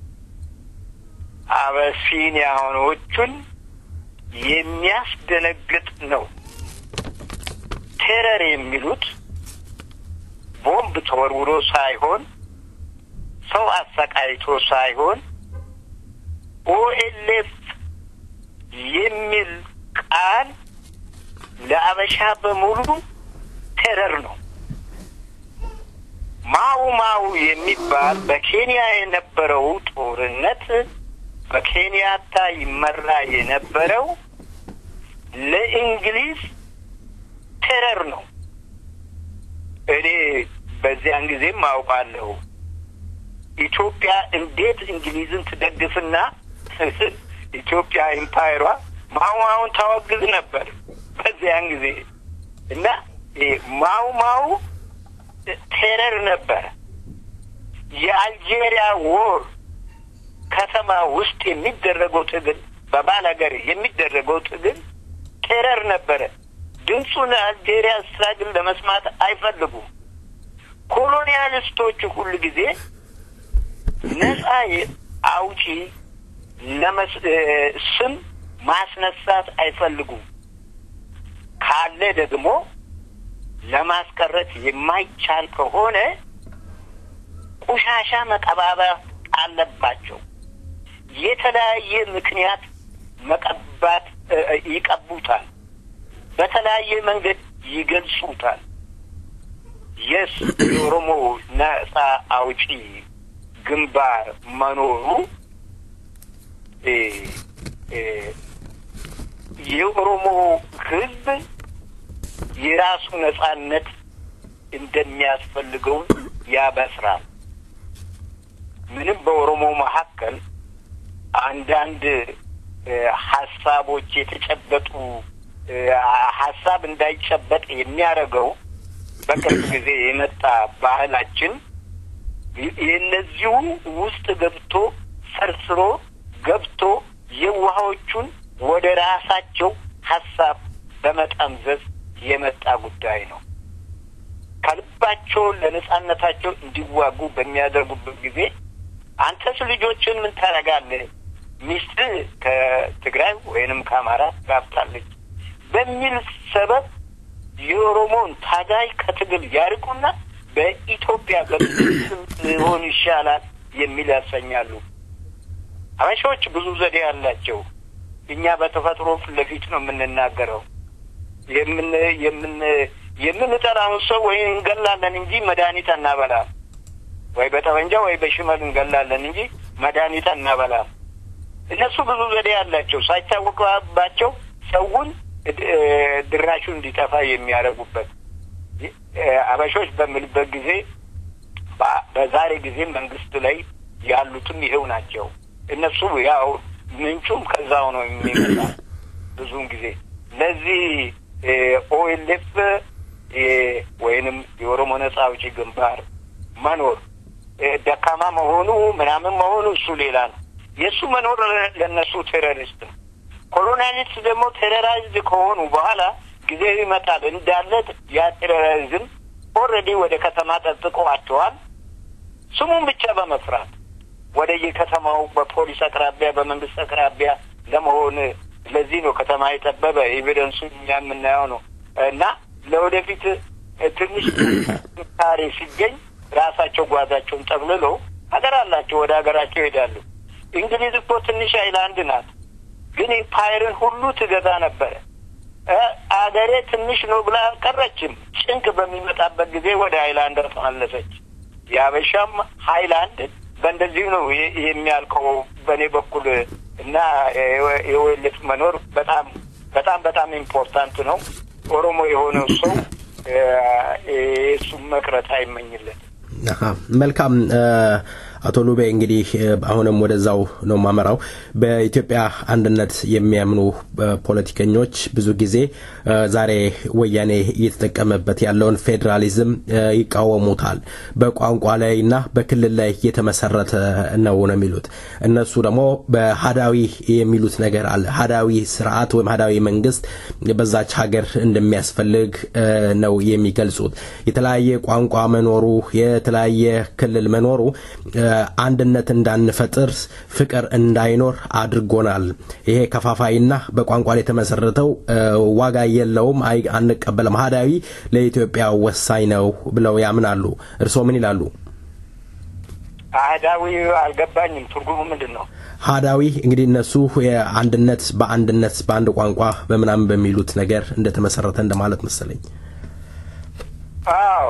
አበሲኒያኖቹን የሚያስደነግጥ ነው። ቴረር የሚሉት ቦምብ ተወርውሮ ሳይሆን ሰው አሰቃይቶ ሳይሆን ኦኤልኤፍ የሚል ቃል ለአበሻ በሙሉ ቴረር ነው። ማው ማው የሚባል በኬንያ የነበረው ጦርነት በኬንያታ ይመራ የነበረው ለእንግሊዝ ቴረር ነው። እኔ በዚያን ጊዜም አውቃለሁ ኢትዮጵያ እንዴት እንግሊዝን ትደግፍና ኢትዮጵያ ኢምፓየሯ ማው ማውን ታወግዝ ነበር በዚያን ጊዜ እና ማው ማው ቴረር ነበረ። የአልጄሪያ ወር ከተማ ውስጥ የሚደረገው ትግል በባል ሀገር የሚደረገው ትግል ቴረር ነበረ። ድምፁን አልጄሪያ ስትራግል ለመስማት አይፈልጉም። ኮሎኒያሊስቶቹ ሁሉ ጊዜ ነጻ አውጪ ለመስ ስም ማስነሳት አይፈልጉም። ካለ ደግሞ ለማስቀረት የማይቻል ከሆነ ቆሻሻ መቀባበር አለባቸው። የተለያየ ምክንያት መቀባት ይቀቡታል። በተለያየ መንገድ ይገልጹታል። የስ የኦሮሞ ነጻ አውጪ ግንባር መኖሩ የኦሮሞ ሕዝብ የራሱ ነጻነት እንደሚያስፈልገው ያበስራል። ምንም በኦሮሞ መካከል አንዳንድ ሀሳቦች የተጨበጡ ሀሳብ እንዳይጨበጥ የሚያደርገው በቅርብ ጊዜ የመጣ ባህላችን የእነዚሁ ውስጥ ገብቶ ሰርስሮ ገብቶ የውሃዎቹን ወደ ራሳቸው ሀሳብ በመጠምዘዝ የመጣ ጉዳይ ነው። ከልባቸው ለነጻነታቸው እንዲዋጉ በሚያደርጉበት ጊዜ አንተስ ልጆችን ምን ታደርጋለህ? ሚስትህ ከትግራይ ወይንም ከአማራ ጋብታለች በሚል ሰበብ የኦሮሞን ታጋይ ከትግል ያርቁና በኢትዮጵያ በስም ሊሆን ይሻላል የሚል ያሰኛሉ። ሀበሻዎች ብዙ ዘዴ አላቸው። እኛ በተፈጥሮ ፊት ለፊት ነው የምንናገረው። የምን የምን የምንጠላውን ሰው ወይ እንገላለን እንጂ መድኃኒት አናበላም። ወይ በጠመንጃ ወይ በሽመል እንገላለን እንጂ መድኃኒት አናበላም። እነሱ ብዙ ዘዴ አላቸው። ሳይታወቅባቸው ሰውን ድራሹ እንዲጠፋ የሚያደርጉበት አበሾች በምልበት ጊዜ በዛሬ ጊዜ መንግስት ላይ ያሉትም ይሄው ናቸው። እነሱ ያው ምንጩም ከዛው ነው የሚመጣ ብዙውን ጊዜ ለዚህ ኦኤልኤፍ ወይንም የኦሮሞ ነጻ አውጪ ግንባር መኖር ደካማ መሆኑ ምናምን መሆኑ እሱ ሌላ ነው። የእሱ መኖር ለእነሱ ቴሮሪስት ነው። ኮሎናሊስት ደግሞ ቴሮራይዝድ ከሆኑ በኋላ ጊዜ ይመጣል እንዳለ ያ ቴሮሪዝም ኦልሬዲ ወደ ከተማ ጠጥቆዋቸዋል። ስሙን ብቻ በመፍራት ወደ የከተማው በፖሊስ አቅራቢያ በመንግስት አቅራቢያ ለመሆን ለዚህ ነው ከተማ የጠበበ ኤቪደንሱ እኛ የምናየው ነው እና ለወደፊት ትንሽ ታሪ ሲገኝ ራሳቸው ጓዛቸውን ጠቅልለው ሀገር አላቸው ወደ ሀገራቸው ይሄዳሉ። እንግሊዝ እኮ ትንሽ አይላንድ ናት፣ ግን ኢምፓየርን ሁሉ ትገዛ ነበረ። አገሬ ትንሽ ነው ብላ አልቀረችም። ጭንቅ በሚመጣበት ጊዜ ወደ ሀይላንድ ተመለሰች። የአበሻም ሀይላንድ በእንደዚሁ ነው የሚያልቀው በእኔ በኩል እና የወልፍ መኖር በጣም በጣም በጣም ኢምፖርታንት ነው። ኦሮሞ የሆነው ሰው የእሱም መቅረት አይመኝለት። መልካም አቶ ሉቤ እንግዲህ አሁንም ወደዛው ነው ማመራው። በኢትዮጵያ አንድነት የሚያምኑ ፖለቲከኞች ብዙ ጊዜ ዛሬ ወያኔ እየተጠቀመበት ያለውን ፌዴራሊዝም ይቃወሙታል። በቋንቋ ላይ እና በክልል ላይ የተመሰረተ ነው ነው የሚሉት። እነሱ ደግሞ በሀዳዊ የሚሉት ነገር አለ። ሀዳዊ ስርዓት ወይም ሀዳዊ መንግስት በዛች ሀገር እንደሚያስፈልግ ነው የሚገልጹት። የተለያየ ቋንቋ መኖሩ የተለያየ ክልል መኖሩ አንድነት እንዳንፈጥር ፍቅር እንዳይኖር አድርጎናል። ይሄ ከፋፋይና በቋንቋ ላይ የተመሰረተው ዋጋ የለውም፣ አንቀበልም፣ ሀዳዊ ለኢትዮጵያ ወሳኝ ነው ብለው ያምናሉ። እርስዎ ምን ይላሉ? አህዳዊ አልገባኝም። ትርጉሙ ምንድን ነው? ሀዳዊ እንግዲህ እነሱ የአንድነት በአንድነት በአንድ ቋንቋ በምናምን በሚሉት ነገር እንደተመሰረተ እንደማለት መሰለኝ። አዎ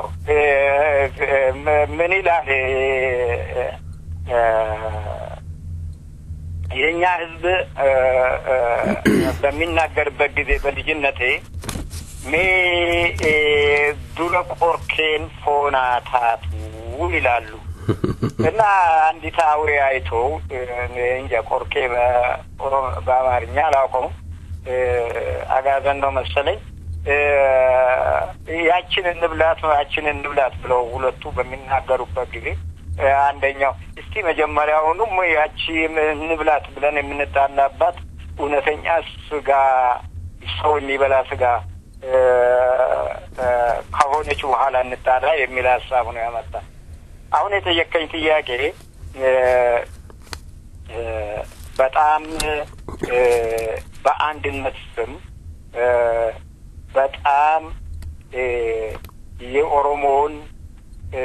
ምን ይላል? የእኛ ህዝብ እ፣ እ፣ በሚናገርበት ጊዜ በልጅነቴ ሜ እ፣ ዱረ ቆርኬን ፎና ታቱ ይላሉ እና አንዲት አውሬ አይቶ እ፣ እኔ እንጃ ቆርኬ በኦሮ- በአማርኛ አላውቀውም እ፣ አጋዘን ነው መሰለኝ እ፣ ያችን እንብላት ያችን እንብላት ብለው ሁለቱ በሚናገሩበት ጊዜ እ፣ አንደኛው እስቲ መጀመሪያውኑም ያቺ እንብላት ብለን የምንጣላባት እውነተኛ ስጋ ሰው የሚበላ ስጋ እ፣ እ፣ ከሆነች በኋላ እንጣላ የሚል ሀሳብ ነው ያመጣ። አሁን የጠየቀኝ ጥያቄ እ፣ እ፣ በጣም እ፣ በአንድነት ስም እ፣ በጣም እ፣ የኦሮሞውን እ፣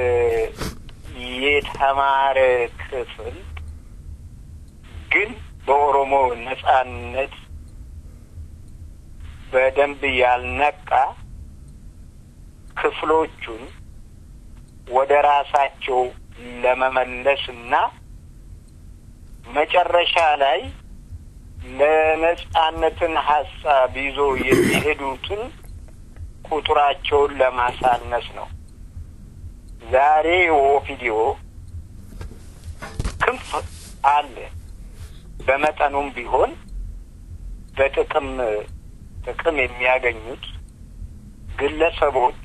የተማረ ክፍል ግን በኦሮሞ ነጻነት በደንብ ያልነቃ ክፍሎቹን ወደ ራሳቸው ለመመለስና መጨረሻ ላይ ለነጻነትን ሀሳብ ይዞ የሚሄዱትን ቁጥራቸውን ለማሳነስ ነው። ዛሬ ኦፒዲዮ ክንፍ አለ። በመጠኑም ቢሆን በጥቅም ጥቅም የሚያገኙት ግለሰቦች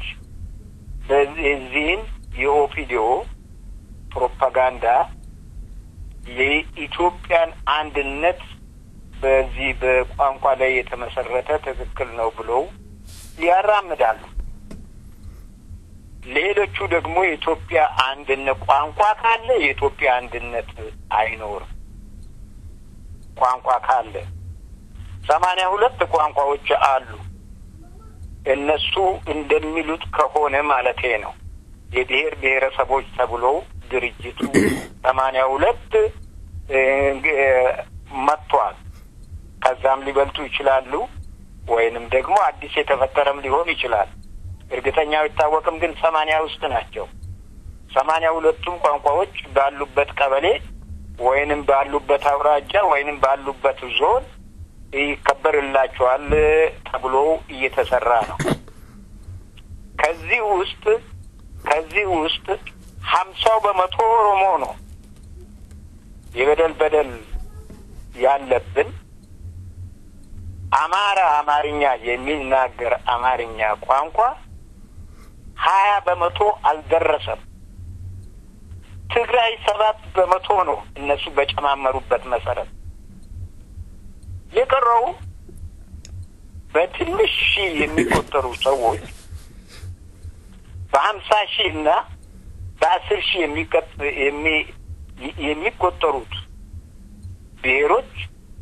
በዚህን የኦፒዲዮ ፕሮፓጋንዳ የኢትዮጵያን አንድነት በዚህ በቋንቋ ላይ የተመሰረተ ትክክል ነው ብለው ያራምዳሉ። ሌሎቹ ደግሞ የኢትዮጵያ አንድነት ቋንቋ ካለ የኢትዮጵያ አንድነት አይኖርም። ቋንቋ ካለ ሰማንያ ሁለት ቋንቋዎች አሉ። እነሱ እንደሚሉት ከሆነ ማለቴ ነው። የብሔር ብሔረሰቦች ተብሎ ድርጅቱ ሰማንያ ሁለት መጥቷል። ከዛም ሊበልጡ ይችላሉ፣ ወይንም ደግሞ አዲስ የተፈጠረም ሊሆን ይችላል። እርግጠኛው አይታወቅም፣ ግን ሰማንያ ውስጥ ናቸው። ሰማንያ ሁለቱም ቋንቋዎች ባሉበት ቀበሌ ወይንም ባሉበት አውራጃ ወይንም ባሉበት ዞን ይከበርላቸዋል ተብሎ እየተሰራ ነው። ከዚህ ውስጥ ከዚህ ውስጥ ሀምሳው በመቶ ኦሮሞ ነው። የበደል በደል ያለብን አማራ አማርኛ የሚናገር አማርኛ ቋንቋ ሀያ በመቶ አልደረሰም። ትግራይ ሰባት በመቶ ነው እነሱ በጨማመሩበት መሰረት የቀረው በትንሽ ሺህ የሚቆጠሩ ሰዎች በሀምሳ ሺህ እና በአስር ሺህ የሚቆጠሩት ብሔሮች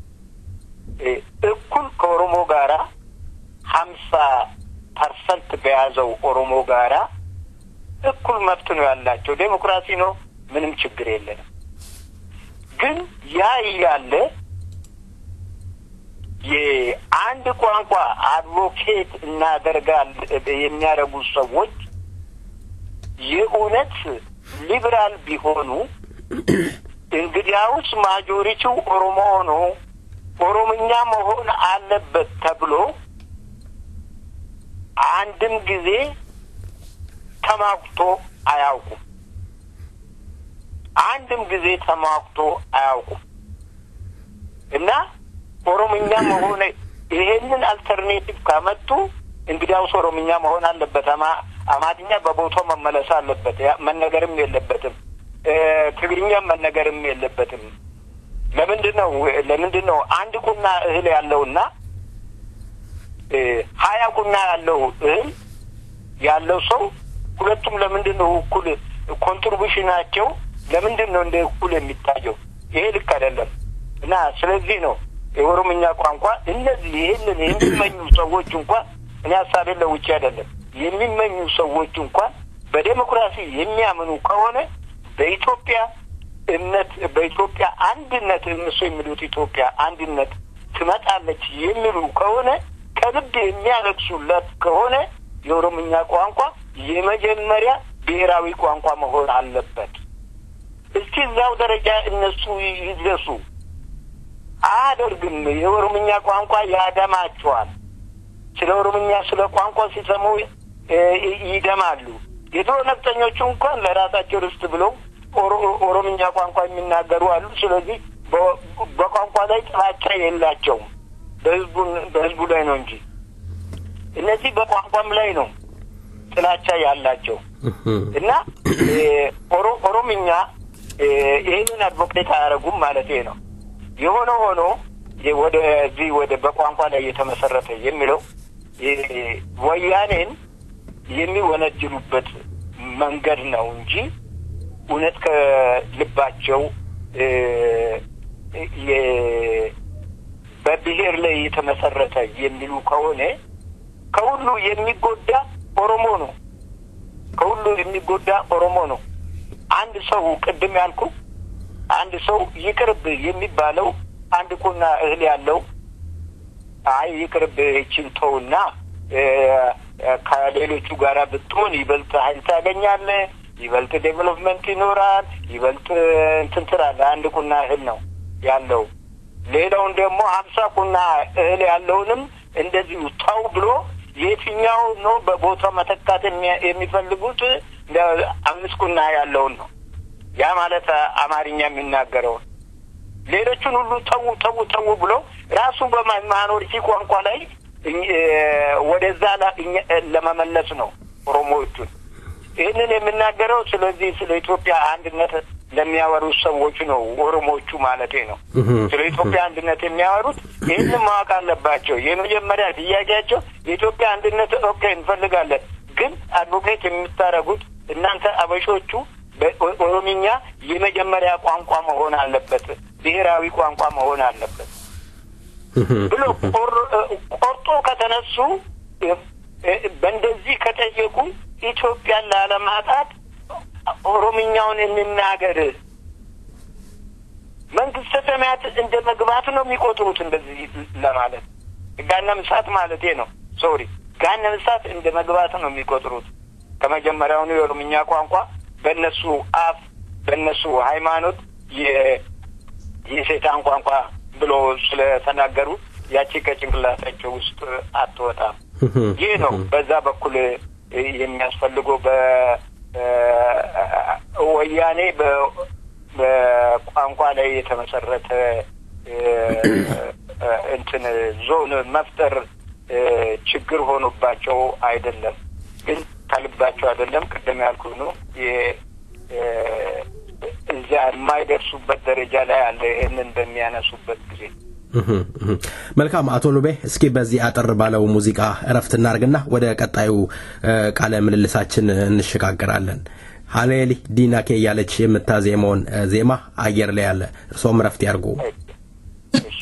እኩል ከኦሮሞ ጋራ ሀምሳ ፐርሰንት በያዘው ኦሮሞ ጋራ እኩል መብት ነው ያላቸው። ዴሞክራሲ ነው፣ ምንም ችግር የለንም። ግን ያ እያለ የአንድ ቋንቋ አድቮኬት እናደርጋል የሚያደርጉ ሰዎች የእውነት ሊብራል ቢሆኑ እንግዲያውስ ማጆሪቲው ኦሮሞ ሆኖ ኦሮምኛ መሆን አለበት ተብሎ አንድም ጊዜ ተሟግቶ አያውቁም። አንድም ጊዜ ተሟግቶ አያውቁም እና ኦሮምኛ መሆን ይሄንን አልተርኔቲቭ ካመጡ እንግዲያውስ ኦሮምኛ መሆን አለበት። አማ አማርኛ በቦታው መመለስ አለበት። መነገርም የለበትም። ትግርኛም መነገርም የለበትም። ለምንድን ነው ለምንድን ነው አንድ ቁና እህል ያለውና ሀያ ቁና ያለው እህል ያለው ሰው ሁለቱም ለምንድን ነው እኩል ኮንትሪቢሽናቸው ለምንድን ነው እንደ እኩል የሚታየው? ይሄ ልክ አይደለም እና ስለዚህ ነው የኦሮምኛ ቋንቋ እነዚህ ይህንን የሚመኙ ሰዎች እንኳን እኔ ሀሳቤን ለውጭ አይደለም የሚመኙ ሰዎች እንኳን በዴሞክራሲ የሚያምኑ ከሆነ በኢትዮጵያ እምነት በኢትዮጵያ አንድነት እነሱ የሚሉት ኢትዮጵያ አንድነት ትመጣለች የሚሉ ከሆነ ከልብ የሚያለቅሱለት ከሆነ የኦሮምኛ ቋንቋ የመጀመሪያ ብሔራዊ ቋንቋ መሆን አለበት። እስቲ እዛው ደረጃ እነሱ ይድረሱ። አያደርግም። የኦሮምኛ ቋንቋ ያደማቸዋል። ስለ ኦሮምኛ ስለ ቋንቋ ሲሰሙ እ፣ ይደማሉ። የድሮ ነፍጠኞቹ እንኳን ለራሳቸው ርስት ብለው ኦሮ- ኦሮምኛ ቋንቋ የሚናገሩ አሉ። ስለዚህ በ- በቋንቋ ላይ ጥላቻ የላቸውም። በህዝቡን በህዝቡ ላይ ነው እንጂ እነዚህ በቋንቋም ላይ ነው ጥላቻ ያላቸው እና እ፣ ኦሮ- ኦሮምኛ እ፣ ይህንን አድቮኬት አያደርጉም ማለት ነው። የሆነ ሆኖ የ- ወደዚህ ወደ በቋንቋ ላይ የተመሰረተ የሚለው እ፣ ወያኔን የሚወነጅሉበት መንገድ ነው እንጂ እውነት ከልባቸው እ፣ የ- በብሔር ላይ የተመሰረተ የሚሉ ከሆነ ከሁሉ የሚጎዳ ኦሮሞ ነው። ከሁሉ የሚጎዳ ኦሮሞ ነው። አንድ ሰው ቅድም ያልኩ አንድ ሰው ይቅርብ የሚባለው አንድ ቁና እህል ያለው አይ ይቅርብ ይችን ተውና እ፣ ከሌሎቹ ጋር ብትሆን ይበልጥ ኃይል ታገኛለህ፣ ይበልጥ ዴቨሎፕመንት ይኖራል፣ ይበልጥ እንትን ትላለህ። አንድ ቁና እህል ነው ያለው። ሌላውን ደግሞ ሀምሳ ቁና እህል ያለውንም እንደዚሁ ተው ብሎ የትኛው ነው በቦታው መተካት የሚያ- የሚፈልጉት አምስት ቁና ያለውን ነው። ያ ማለት አማርኛ የሚናገረውን ሌሎቹን ሁሉ ተዉ ተዉ ተዉ ብሎ ራሱ በማይኖሪቲ ቋንቋ ላይ እኝ- እ፣ ወደዛ ላ- እኛ- ለመመለስ ነው ኦሮሞዎቹን። ይህንን የምናገረው ስለዚህ ስለ ኢትዮጵያ አንድነት ለሚያወሩት ሰዎች ነው፣ ኦሮሞዎቹ ማለቴ ነው። ስለ ኢትዮጵያ አንድነት የሚያወሩት ይህንን ማወቅ አለባቸው። የመጀመሪያ ጥያቄያቸው የኢትዮጵያ አንድነት ኦኬ እንፈልጋለን፣ ግን አድቮኬት የምታደርጉት እናንተ አበሾቹ በኦሮምኛ የመጀመሪያ ቋንቋ መሆን አለበት፣ ብሔራዊ ቋንቋ መሆን አለበት ብሎ ቆር- ቆርጦ ከተነሱ እ፣ እ፣ በእንደዚህ ከጠየቁ ኢትዮጵያን ላለማጣት ኦሮምኛውን እንናገር መንግስተ ሰማያት እንደ መግባት ነው የሚቆጥሩት። እንደዚህ ለማለት ገሃነመ እሳት ማለቴ ነው። ሶሪ ገሃነመ እሳት እንደ መግባት ነው የሚቆጥሩት። ከመጀመሪያውኑ የኦሮምኛ ቋንቋ በእነሱ አፍ በእነሱ ሃይማኖት የ- የሴጣን ቋንቋ ብሎ ስለተናገሩ ያቺ ከጭንቅላታቸው ውስጥ አትወጣም። ይህ ነው በዛ በኩል እ፣ የሚያስፈልገው በወያኔ በቋንቋ ላይ የተመሰረተ እ፣ እ፣ እንትን ዞን መፍጠር እ፣ ችግር ሆኖባቸው አይደለም፣ ግን ከልባቸው አይደለም። ቅድም ያልኩ ነው የ- እ፣ እዚያ የማይደርሱበት ደረጃ ላይ አለ። ይህንን በሚያነሱበት ጊዜ መልካም አቶ ሉቤ እስኪ በዚህ አጠር ባለው ሙዚቃ እረፍት እናርግና ወደ ቀጣዩ እ፣ ቃለ ምልልሳችን እንሸጋግራለን ሀሌሊ ዲናኬ እያለች የምታዜመውን እ፣ ዜማ አየር ላይ ያለ እርስዎም እረፍት ያርጉ እሺ።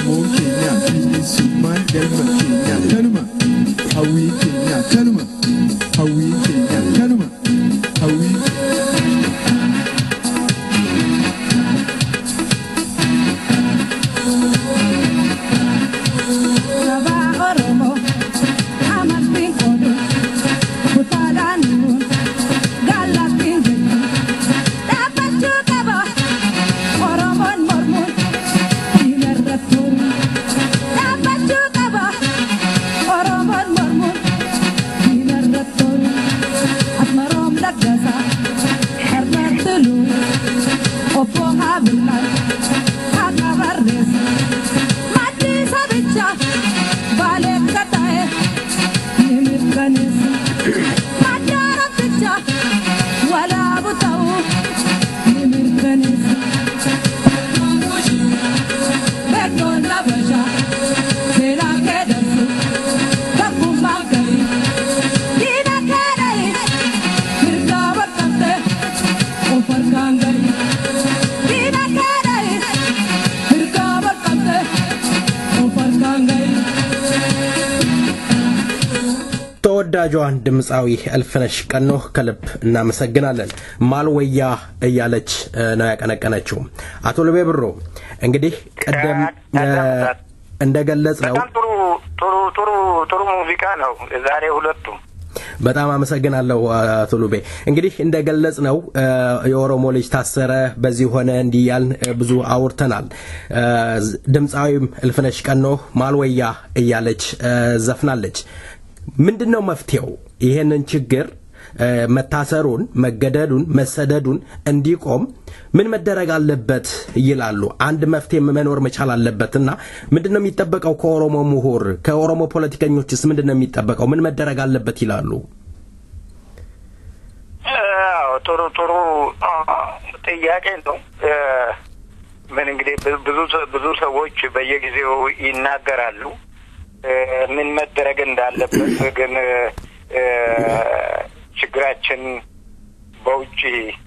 Oromoon keenya bilisummaan galma keenya kanuma hawwii keenya kanuma hawwii keenya kanuma hawwii Opo habilan, hakabarres, mati sabicha, vale katae, nimirkanis, madara picha, wala butau, nimirkanis. Bekon la basha, sera kedasu, kapu magari, dina kedai, mirka wakante, ofar kangari. Dina kedai, mirka wakante, ofar kangari. ተወዳጇን ድምፃዊ እልፍነሽ ቀኖ ከልብ እናመሰግናለን። ማልወያ እያለች እ፣ ነው ያቀነቀነችው። አቶ ልቤ ብሮ እንግዲህ ቅድም እ፣ እንደገለጽ ነው በጣም ጥሩ ጥሩ ጥሩ ጥሩ ሙዚቃ ነው ዛሬ ሁለቱም በጣም አመሰግናለሁ አቶ ሉቤ። እንግዲህ እንደገለጽ ነው የኦሮሞ ልጅ ታሰረ፣ በዚህ ሆነ እንዲህ እያልን እ፣ ብዙ አውርተናል። እ፣ ድምፃዊም እልፍነሽ ቀኖ ማልወያ እያለች እ፣ ዘፍናለች። ምንድን ነው መፍትሄው? ይሄንን ችግር እ፣ መታሰሩን፣ መገደሉን፣ መሰደዱን እንዲቆም ምን መደረግ አለበት ይላሉ። አንድ መፍትሄ መኖር መቻል አለበት እና ምንድን ነው የሚጠበቀው ከኦሮሞ ምሁር ከኦሮሞ ፖለቲከኞችስ ምንድን ነው የሚጠበቀው? ምን መደረግ አለበት ይላሉ? አዎ ጥሩ ጥሩ አ፣ ጥያቄ ነው። እ፣ ምን እንግዲህ ብ- ብዙ ሰ- ብዙ ሰዎች በየጊዜው ይናገራሉ እ፣ ምን መደረግ እንዳለበት ግን እ፣ ችግራችን በውጭ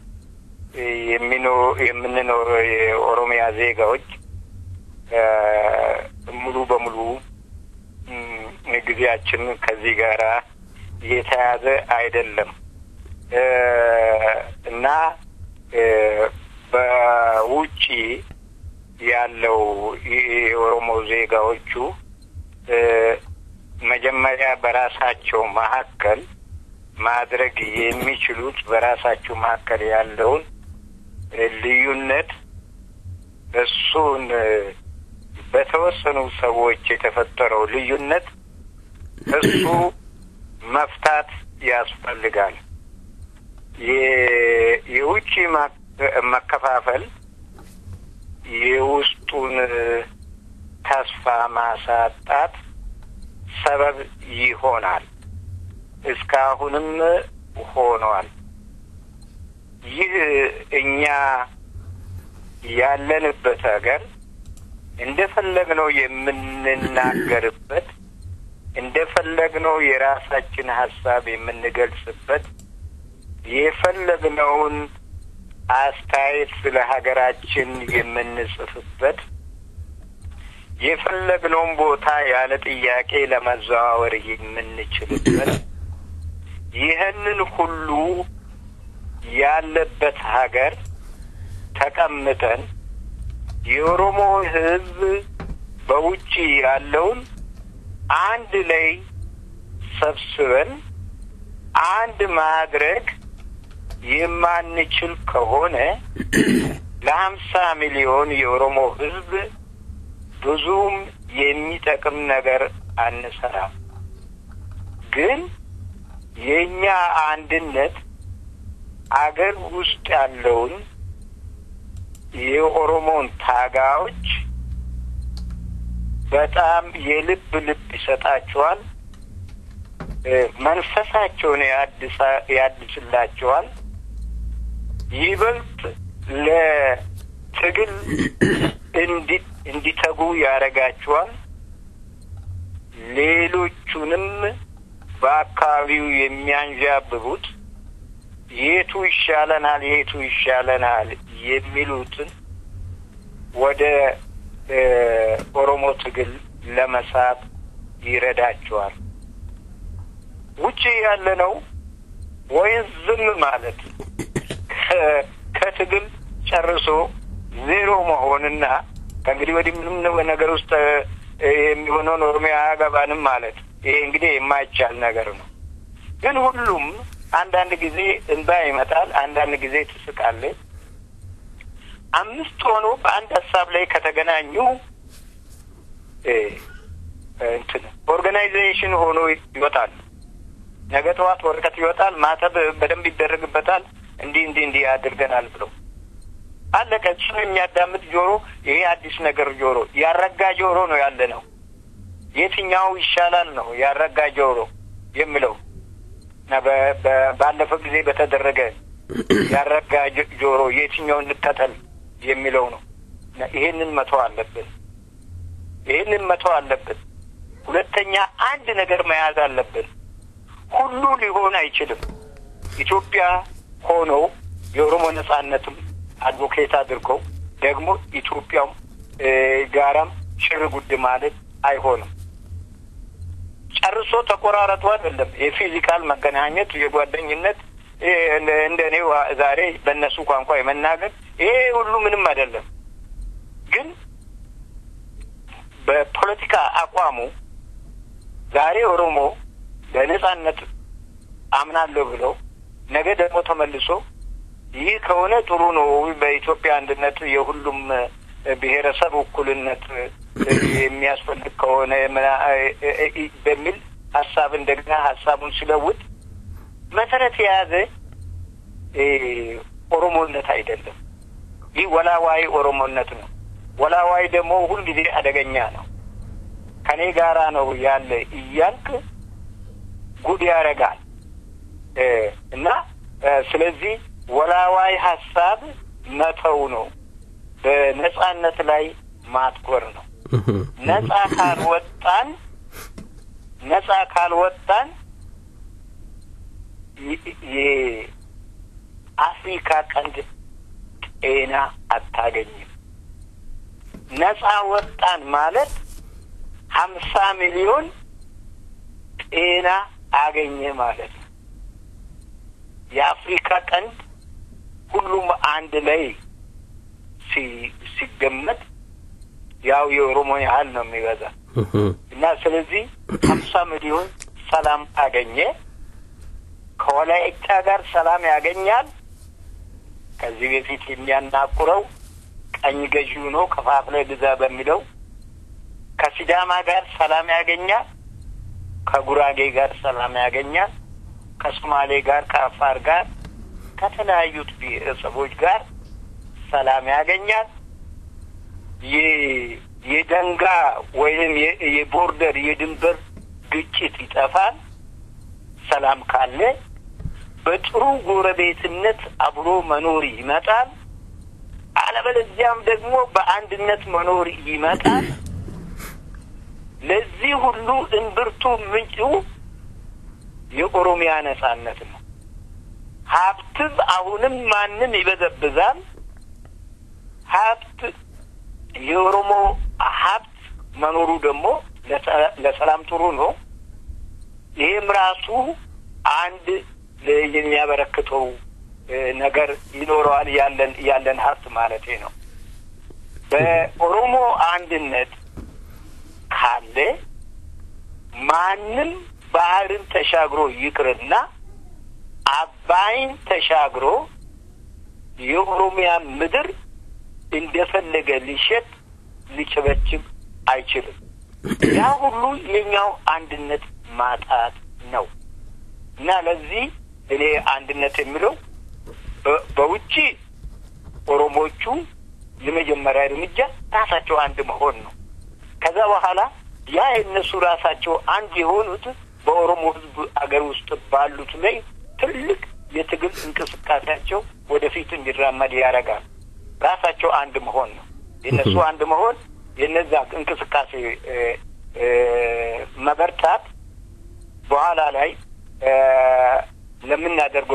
የሚኖ- የምንኖር የኦሮሚያ ዜጋዎች እ፣ ሙሉ በሙሉ እም፣ ጊዜያችን ከዚህ ጋራ የተያዘ አይደለም እ፣ እና እ፣ በውጪ ያለው የኦሮሞ ዜጋዎቹ እ፣ መጀመሪያ በራሳቸው መካከል ማድረግ የሚችሉት በራሳቸው መካከል ያለውን እ፣ ልዩነት እሱን እ፣ በተወሰኑ ሰዎች የተፈጠረው ልዩነት እሱ መፍታት ያስፈልጋል። የ- የውጭ ማ- መከፋፈል የውስጡን ተስፋ ማሳጣት ሰበብ ይሆናል። እስካሁንም ሆኗል። ይህ እኛ ያለንበት ሀገር እንደፈለግነው የምንናገርበት እንደፈለግነው የራሳችን ሀሳብ የምንገልጽበት የፈለግነውን አስተያየት ስለ ሀገራችን የምንጽፍበት የፈለግነውን ቦታ ያለ ጥያቄ ለመዘዋወር የምንችልበት ይህንን ሁሉ ያለበት ሀገር ተቀምጠን የኦሮሞ ሕዝብ በውጭ ያለውን አንድ ላይ ሰብስበን አንድ ማድረግ የማንችል ከሆነ ለሀምሳ ሚሊዮን የኦሮሞ ሕዝብ ብዙም የሚጠቅም ነገር አንሰራም። ግን የእኛ አንድነት አገር ውስጥ ያለውን የኦሮሞን ታጋዮች በጣም የልብ ልብ ይሰጣቸዋል። እ፣ መንፈሳቸውን ያድሳ- ያድስላቸዋል። ይበልጥ ለትግል እንዲ- እንዲተጉ ያደርጋቸዋል። ሌሎቹንም በአካባቢው የሚያንዣብቡት የቱ ይሻለናል የቱ ይሻለናል የሚሉትን ወደ ኦሮሞ ትግል ለመሳብ ይረዳቸዋል። ውጭ ያለ ነው ወይም ዝም ማለት ከትግል ጨርሶ ዜሮ መሆንና ከእንግዲህ ወዲህ ምንም ነገር ውስጥ የሚሆነውን ኦሮሚያ አያገባንም ማለት ይሄ እንግዲህ የማይቻል ነገር ነው። ግን ሁሉም አንዳንድ ጊዜ እንባ ይመጣል፣ አንዳንድ ጊዜ ትስቃለች። አምስት ሆኖ በአንድ ሀሳብ ላይ ከተገናኙ እንትን ኦርጋናይዜሽን ሆኖ ይወጣሉ። ነገ ጠዋት ወረቀት ይወጣል፣ ማተብ በደንብ ይደረግበታል። እንዲህ እንዲህ እንዲህ ያድርገናል ብለው አለቀ። እሱን የሚያዳምጥ ጆሮ ይሄ አዲስ ነገር ጆሮ ያረጋ ጆሮ ነው ያለ ነው። የትኛው ይሻላል ነው ያረጋ ጆሮ የሚለው እና ባለፈው ጊዜ በተደረገ ያረጋ ጆሮ የትኛውን እንከተል የሚለው ነው። ይሄንን መተው አለብን። ይሄንን መተው አለብን። ሁለተኛ አንድ ነገር መያዝ አለብን። ሁሉ ሊሆን አይችልም። ኢትዮጵያ ሆኖ የኦሮሞ ነጻነትም አድቮኬት አድርገው ደግሞ ኢትዮጵያም ጋራም ሽር ጉድ ማለት አይሆንም። ጨርሶ ተቆራረጡ አይደለም። የፊዚካል መገናኘት የጓደኝነት እንደ እኔ ዛሬ በእነሱ ቋንቋ የመናገር ይሄ ሁሉ ምንም አይደለም። ግን በፖለቲካ አቋሙ ዛሬ ኦሮሞ በነጻነት አምናለሁ ብለው ነገ ደግሞ ተመልሶ ይህ ከሆነ ጥሩ ነው፣ በኢትዮጵያ አንድነት የሁሉም ብሔረሰብ እኩልነት የሚያስፈልግ ከሆነ በሚል ሀሳብ እንደገና ሀሳቡን ሲለውጥ መሰረት የያዘ ኦሮሞነት አይደለም። ይህ ወላዋይ ኦሮሞነት ነው። ወላዋይ ደግሞ ሁልጊዜ አደገኛ ነው። ከኔ ጋራ ነው ያለ እያልክ ጉድ ያደርጋል እና ስለዚህ ወላዋይ ሀሳብ መተው ነው። በነጻነት ላይ ማትኮር ነው። ነጻ ካልወጣን ነጻ ካልወጣን የአፍሪካ ቀንድ ጤና አታገኝም። ነጻ ወጣን ማለት ሀምሳ ሚሊዮን ጤና አገኘ ማለት ነው። የአፍሪካ ቀንድ ሁሉም አንድ ላይ ሲገመት ያው የኦሮሞ ያህል ነው የሚበዛ እና ስለዚህ ሀምሳ ሚሊዮን ሰላም አገኘ። ከወላይታ ጋር ሰላም ያገኛል። ከዚህ በፊት የሚያናቁረው ቀኝ ገዢው ነው ከፋፍለ ግዛ በሚለው ከሲዳማ ጋር ሰላም ያገኛል። ከጉራጌ ጋር ሰላም ያገኛል። ከሶማሌ ጋር፣ ከአፋር ጋር፣ ከተለያዩት ብሔረሰቦች ጋር ሰላም ያገኛል። የደንጋ ወይም የቦርደር የድንበር ግጭት ይጠፋል። ሰላም ካለ በጥሩ ጎረቤትነት አብሮ መኖር ይመጣል። አለበለዚያም ደግሞ በአንድነት መኖር ይመጣል። ለዚህ ሁሉ እምብርቱ ምንጩ የኦሮሚያ ነጻነት ነው። ሀብትም አሁንም ማንም ይበዘብዛል። ሀብት የኦሮሞ ሀብት መኖሩ ደግሞ ለሰላም ጥሩ ነው። ይህም ራሱ አንድ የሚያበረክተው ነገር ይኖረዋል። ያለን ያለን ሀብት ማለቴ ነው። በኦሮሞ አንድነት ካለ ማንም ባህርን ተሻግሮ ይቅርና አባይን ተሻግሮ የኦሮሚያ ምድር እንደፈለገ ሊሸጥ ሊቸበችብ አይችልም። ያ ሁሉ የኛው አንድነት ማጣት ነው እና ለዚህ እኔ አንድነት የሚለው በውጭ ኦሮሞቹ የመጀመሪያ እርምጃ ራሳቸው አንድ መሆን ነው። ከዛ በኋላ ያ የእነሱ ራሳቸው አንድ የሆኑት በኦሮሞ ሕዝብ አገር ውስጥ ባሉት ላይ ትልቅ የትግል እንቅስቃሴያቸው ወደፊት እንዲራመድ ያደርጋል። ራሳቸው አንድ መሆን ነው። የእነሱ አንድ መሆን የነዛ እንቅስቃሴ መበርታት በኋላ ላይ ለምናደርገው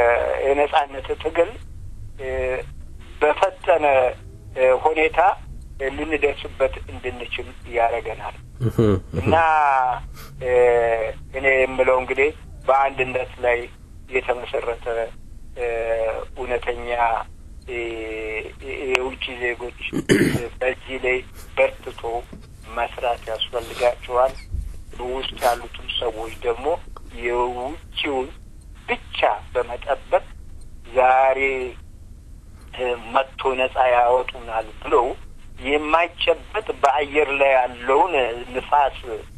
የነጻነት ትግል በፈጠነ ሁኔታ ልንደርስበት እንድንችል ያደርገናል እና እኔ የምለው እንግዲህ በአንድነት ላይ የተመሰረተ እውነተኛ የውጭ ዜጎች በዚህ ላይ በርትቶ መስራት ያስፈልጋቸዋል። በውስጥ ያሉትም ሰዎች ደግሞ የውጭውን ብቻ በመጠበቅ ዛሬ መጥቶ ነጻ ያወጡናል ብለው የማይጨበጥ በአየር ላይ ያለውን ንፋስ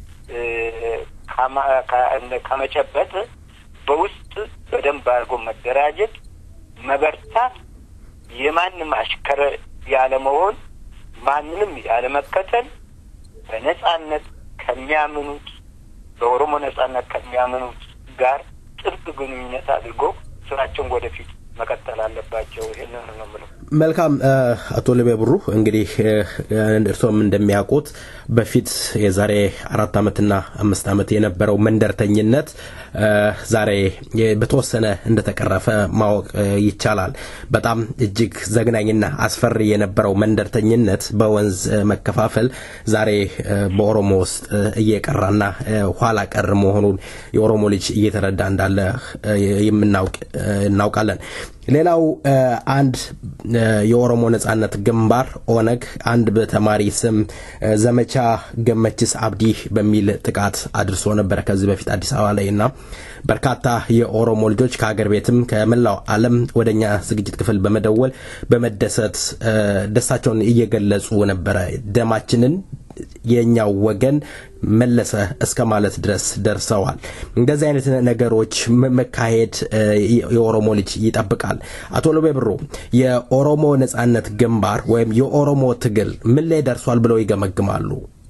ከመጨበጥ በውስጥ በደንብ አድርጎ መደራጀት፣ መበርታት፣ የማንም አሽከረ ያለመሆን፣ ማንንም ያለመከተል በነጻነት ከሚያምኑት በኦሮሞ ነጻነት ከሚያምኑት ጋር ጥብቅ ግንኙነት አድርጎ ስራቸውን ወደፊት መቀጠል አለባቸው። ይህንን ነው የምለው። መልካም አቶ ልቤ ብሩ እንግዲህ እርስዎም እንደሚያውቁት በፊት የዛሬ አራት ዓመትና አምስት ዓመት የነበረው መንደርተኝነት ዛሬ በተወሰነ እንደተቀረፈ ማወቅ ይቻላል። በጣም እጅግ ዘግናኝና አስፈሪ የነበረው መንደርተኝነት በወንዝ መከፋፈል ዛሬ በኦሮሞ ውስጥ እየቀራና ኋላ ቀር መሆኑን የኦሮሞ ልጅ እየተረዳ እንዳለ የምናውቅ እናውቃለን። ሌላው አንድ የኦሮሞ ነጻነት ግንባር ኦነግ አንድ በተማሪ ስም ዘመቻ ገመችስ አብዲ በሚል ጥቃት አድርሶ ነበረ ከዚህ በፊት አዲስ አበባ ላይ እና በርካታ የኦሮሞ ልጆች ከሀገር ቤትም ከመላው ዓለም ወደኛ ዝግጅት ክፍል በመደወል በመደሰት ደስታቸውን እየገለጹ ነበረ። ደማችንን የኛው ወገን መለሰ እስከ ማለት ድረስ ደርሰዋል። እንደዚህ አይነት ነገሮች መካሄድ የኦሮሞ ልጅ ይጠብቃል። አቶ ሎቤ ብሩ የኦሮሞ ነጻነት ግንባር ወይም የኦሮሞ ትግል ምን ላይ ደርሷል ብለው ይገመግማሉ?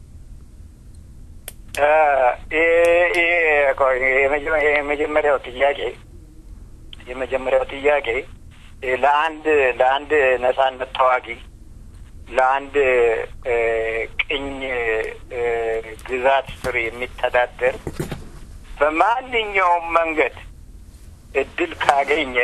የመጀመሪያው ጥያቄ የመጀመሪያው ጥያቄ ለአንድ ለአንድ ነጻነት ተዋጊ ለአንድ ቅኝ ግዛት ስር የሚተዳደር በማንኛውም መንገድ እድል ካገኘ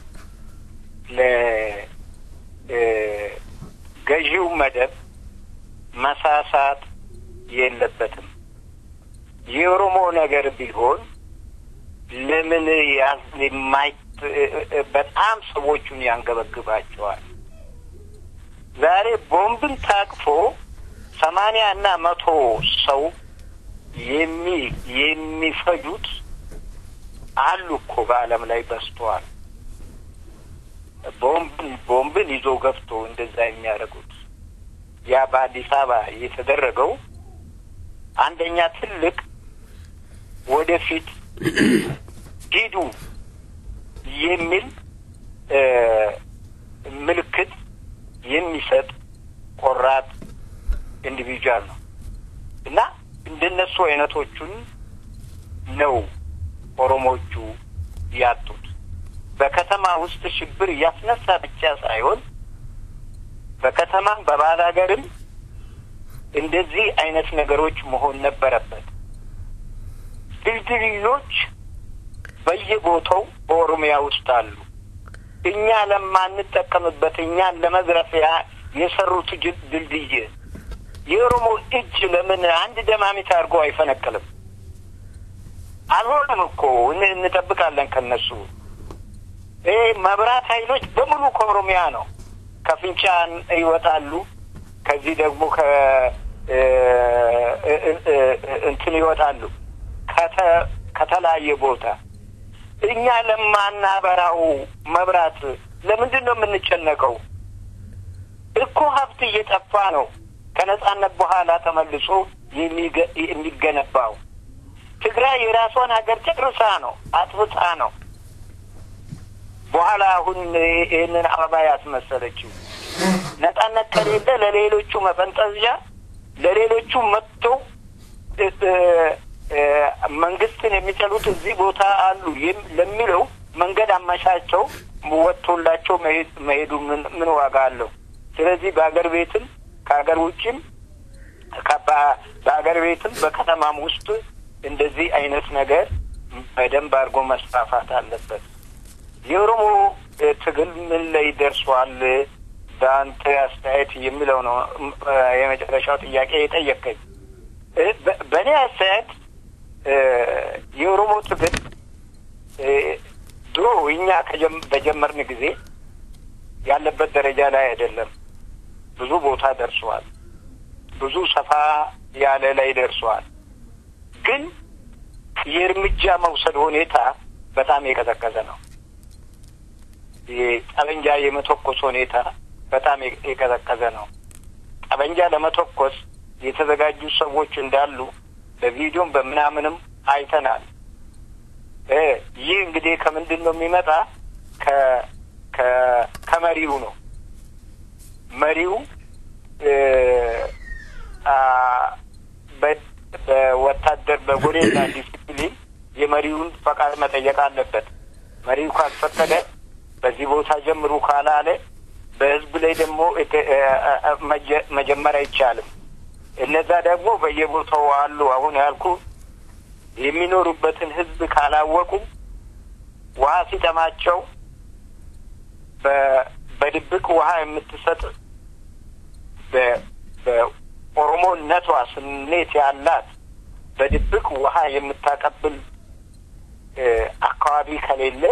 ለገዢው መደብ መሳሳት የለበትም። የኦሮሞ ነገር ቢሆን ለምን የማይ በጣም ሰዎቹን ያንገበግባቸዋል። ዛሬ ቦምብን ታቅፎ ሰማንያ እና መቶ ሰው የሚ የሚፈጁት አሉ እኮ በዓለም ላይ በዝተዋል። ቦምብን ቦምብን ይዞ ገፍቶ እንደዛ የሚያደርጉት ያ በአዲስ አበባ የተደረገው አንደኛ ትልቅ ወደፊት ሂዱ የሚል ምልክት የሚሰጥ ቆራጥ ኢንዲቪጁዋል ነው እና እንደነሱ አይነቶቹን ነው ኦሮሞቹ ያጡት። በከተማ ውስጥ ሽብር እያስነሳ ብቻ ሳይሆን በከተማም በባህል ሀገርም እንደዚህ አይነት ነገሮች መሆን ነበረበት። ድልድዮች በየቦታው በኦሮሚያ ውስጥ አሉ። እኛ ለማንጠቀምበት እኛን ለመዝረፊያ የሰሩት ድልድይ የኦሮሞ እጅ ለምን አንድ ደማሚት አድርጎ አይፈነቅልም? አልሆነም እኮ እንጠብቃለን ከነሱ። ይሄ መብራት ኃይሎች በሙሉ ከኦሮሚያ ነው። ከፍንጫ ይወጣሉ። ከዚህ ደግሞ ከ እንትን ይወጣሉ ከተለያየ ቦታ እኛ ለማናበራው መብራት ለምንድን ነው የምንጨነቀው? እኮ ሀብት እየጠፋ ነው። ከነጻነት በኋላ ተመልሶ የሚገነባው ትግራይ የራሷን ሀገር ጨርሳ ነው አጥፍታ ነው። በኋላ አሁን ይህንን አበባ ያስመሰለችው ነጻነት ከሌለ ለሌሎቹ መፈንጠዝያ ለሌሎቹ መጥቶ መንግስትን የሚጠሉት እዚህ ቦታ አሉ ለሚለው መንገድ አመቻቸው ወጥቶላቸው መሄዱ ምን ዋጋ አለው? ስለዚህ በሀገር ቤትም ከሀገር ውጭም በሀገር ቤትም በከተማም ውስጥ እንደዚህ አይነት ነገር በደንብ አድርጎ መስፋፋት አለበት። የኦሮሞ ትግል ምን ላይ ደርሷል በአንተ አስተያየት የሚለው ነው እ፣ የመጨረሻው ጥያቄ የጠየቀኝ። እ፣ በ- በእኔ አስተያየት እ፣ የኦሮሞ ትግል እ፣ ድሮ እኛ ከጀም- በጀመርን ጊዜ ያለበት ደረጃ ላይ አይደለም። ብዙ ቦታ ደርሰዋል። ብዙ ሰፋ ያለ ላይ ደርሰዋል። ግን የእርምጃ መውሰድ ሁኔታ በጣም የቀዘቀዘ ነው። ጠበንጃ የመተኮስ ሁኔታ በጣም የቀዘቀዘ ነው። ጠበንጃ ለመተኮስ የተዘጋጁ ሰዎች እንዳሉ በቪዲዮም በምናምንም አይተናል። እ ይህ እንግዲህ ከምንድን ነው የሚመጣ? ከ ከ ከመሪው ነው። መሪው እ አ በ- በወታደር በጎሬላ ዲሲፕሊን የመሪውን ፈቃድ መጠየቅ አለበት። መሪው ካልፈቀደ በዚህ ቦታ ጀምሩ ካላለ በህዝብ ላይ ደግሞ እተ- እ- እ- መጀ- መጀመር አይቻልም። እነዛ ደግሞ በየቦታው አሉ። አሁን ያልኩ የሚኖሩበትን ህዝብ ካላወቁ ውሃ ሲጠማቸው በ- በድብቅ ውሃ የምትሰጥ በ- በኦሮሞነቷ ስሜት ያላት በድብቅ ውሃ የምታቀብል እ፣ አካባቢ ከሌለ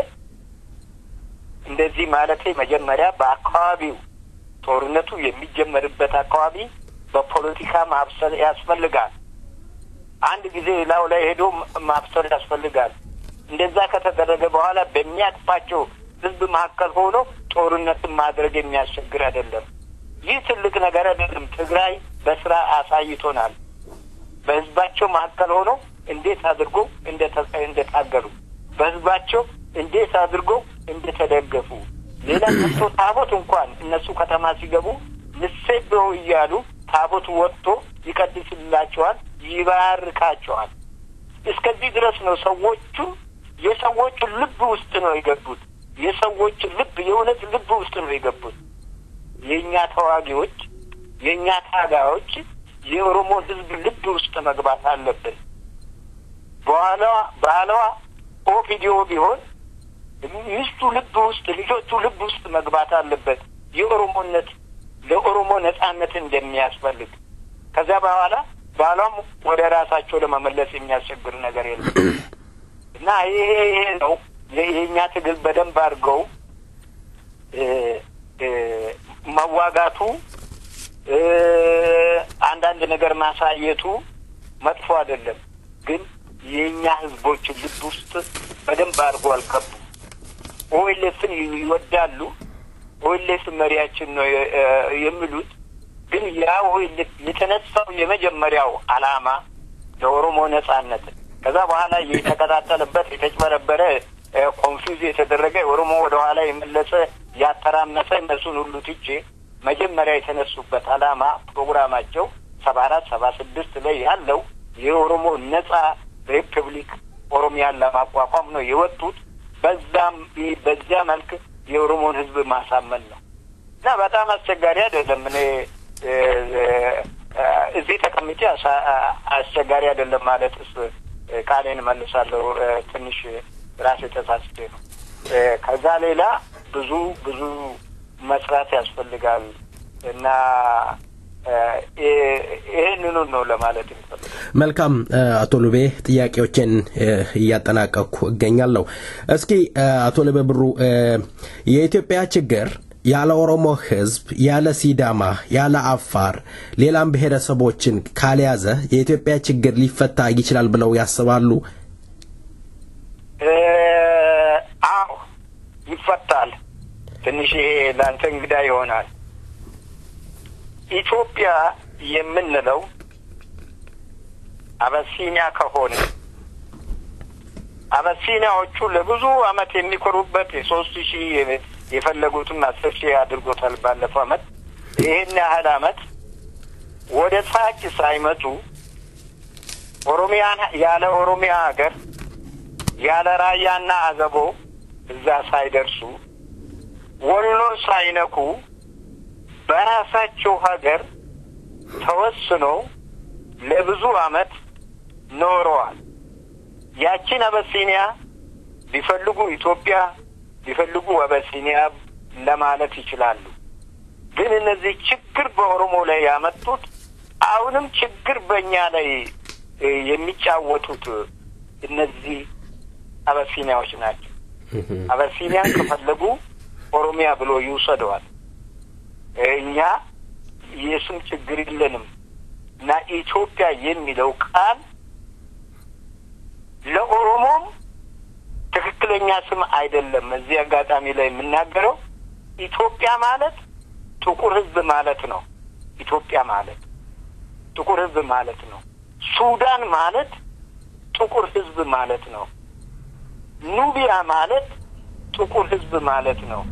እንደዚህ ማለቴ መጀመሪያ በአካባቢው ጦርነቱ የሚጀመርበት አካባቢ በፖለቲካ ማብሰል ያስፈልጋል። አንድ ጊዜ ላው ላይ ሄዶ ማብሰል ያስፈልጋል። እንደዛ ከተደረገ በኋላ በሚያቅፋቸው ህዝብ መካከል ሆኖ ጦርነትን ማድረግ የሚያስቸግር አይደለም። ይህ ትልቅ ነገር አይደለም። ትግራይ በስራ አሳይቶናል። በህዝባቸው መካከል ሆኖ እንዴት አድርጎ እንደተ- እንደታገሉ በህዝባቸው እንዴት አድርጎ እንደተደገፉ ሌላ ቀርቶ ታቦት እንኳን እነሱ ከተማ ሲገቡ ንሴብሖ እያሉ ታቦት ወጥቶ ይቀድስላቸዋል፣ ይባርካቸዋል። እስከዚህ ድረስ ነው። ሰዎቹ የሰዎቹ ልብ ውስጥ ነው የገቡት። የሰዎች ልብ የእውነት ልብ ውስጥ ነው የገቡት። የእኛ ተዋጊዎች የእኛ ታጋዮች የኦሮሞ ህዝብ ልብ ውስጥ መግባት አለብን። በኋላ ባህላዋ ኦፒዲዮ ቢሆን ሚስቱ ልብ ውስጥ ልጆቹ ልብ ውስጥ መግባት አለበት። የኦሮሞነት ለኦሮሞ ነጻነት እንደሚያስፈልግ ከዚያ በኋላ ባህሏም ወደ ራሳቸው ለመመለስ የሚያስቸግር ነገር የለም እና ይሄ ይሄ ነው የእኛ ትግል በደንብ አድርገው እ እ መዋጋቱ እ አንዳንድ ነገር ማሳየቱ መጥፎ አይደለም። ግን የእኛ ህዝቦች ልብ ውስጥ በደንብ አድርጎ አልገቡም። ኦኤልኤፍን ይወዳሉ። ኦኤልኤፍ መሪያችን ነው የ- እ የሚሉት ግን ያ ኦኤልኤፍ የተነሳው የመጀመሪያው አላማ ለኦሮሞ ነጻነት ከዛ በኋላ የተቀጣጠለበት የተጭበረበረ ኮንፊውዝ የተደረገ ኦሮሞ ወደ ኋላ የመለሰ ያተራመሰ እነሱን ሁሉ ትቼ መጀመሪያ የተነሱበት አላማ ፕሮግራማቸው ሰባ አራት ሰባ ስድስት ላይ ያለው የኦሮሞ ነጻ ሪፐብሊክ ኦሮሚያን ለማቋቋም ነው የወጡት። በዛም በዚያ መልክ የኦሮሞን ህዝብ ማሳመን ነው እና በጣም አስቸጋሪ አይደለም። እኔ እ፣ እ፣ እዚህ ተቀምጬ አሳ- አስቸጋሪ አይደለም ማለትስ እ፣ ቃሌን እመልሳለሁ። እ፣ ትንሽ ራሴ ተሳስቼ ነው። እ፣ ከዛ ሌላ ብዙ ብዙ መስራት ያስፈልጋል እና እ፣ ይ- ይህንኑ ነው ለማለት የሚፈልገው። መልካም እ፣ አቶ ሉቤ ጥያቄዎችን እ፣ እያጠናቀቅኩ እገኛለሁ። እስኪ እ፣ አቶ ሉቤ ብሩ እ፣ የኢትዮጵያ ችግር ያለ ኦሮሞ ህዝብ፣ ያለ ሲዳማ፣ ያለ አፋር፣ ሌላም ብሔረሰቦችን ካልያዘ የኢትዮጵያ ችግር ሊፈታ ይችላል ብለው ያስባሉ? እ፣ አዎ ይፈታል። ትንሽ ይሄ ለአንተ እንግዳ ይሆናል። ኢትዮጵያ የምንለው አበሲኒያ ከሆነ አበሲኒያዎቹ ለብዙ አመት የሚኮሩበት የሶስት ሺህ የፈለጉትን አስር ሺህ አድርጎታል ባለፈው አመት። ይህን ያህል አመት ወደ ታች ሳይመጡ ኦሮሚያን ያለ ኦሮሚያ ሀገር ያለ ራያና አዘቦ እዛ ሳይደርሱ ወሎን ሳይነኩ በራሳቸው ሀገር ተወስኖ ለብዙ አመት ኖረዋል። ያቺን አበሲኒያ ቢፈልጉ ኢትዮጵያ ቢፈልጉ አበሲኒያ ለማለት ይችላሉ። ግን እነዚህ ችግር በኦሮሞ ላይ ያመጡት አሁንም ችግር በእኛ ላይ እ፣ የሚጫወቱት እነዚህ አበሲኒያዎች ናቸው። አበሲኒያን ከፈለጉ ኦሮሚያ ብሎ ይውሰደዋል። እኛ የስም ችግር የለንም እና ኢትዮጵያ የሚለው ቃል ለኦሮሞም ትክክለኛ ስም አይደለም። እዚህ አጋጣሚ ላይ የምናገረው ኢትዮጵያ ማለት ጥቁር ሕዝብ ማለት ነው። ኢትዮጵያ ማለት ጥቁር ሕዝብ ማለት ነው። ሱዳን ማለት ጥቁር ሕዝብ ማለት ነው። ኑቢያ ማለት ጥቁር ሕዝብ ማለት ነው።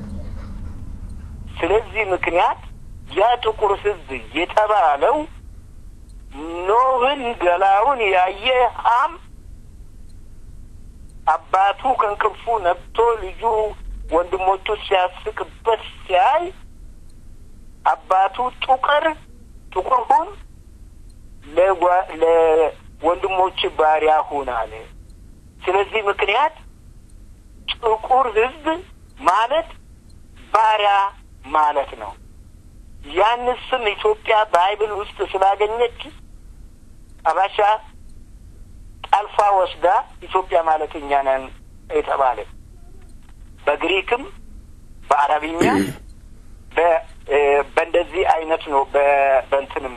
ስለዚህ ምክንያት ያ ጥቁር ሕዝብ የተባለው ኖህን ገላውን ያየ ሀም አባቱ ከእንቅልፉ ነቅቶ ልጁ ወንድሞቹ ሲያስቅበት ሲያይ አባቱ ጥቁር ጥቁር ሁን ለጓ- ለወንድሞች ባሪያ ሁን አለ። ስለዚህ ምክንያት ጥቁር ህዝብ ማለት ባሪያ ማለት ነው። ያን ስም ኢትዮጵያ ባይብል ውስጥ ስላገኘች አባሻ ጠልፋ ወስዳ ኢትዮጵያ ማለት እኛ ነን የተባለ በግሪክም በአረብኛ በ- እ፣ በእንደዚህ አይነት ነው። በ- በእንትንም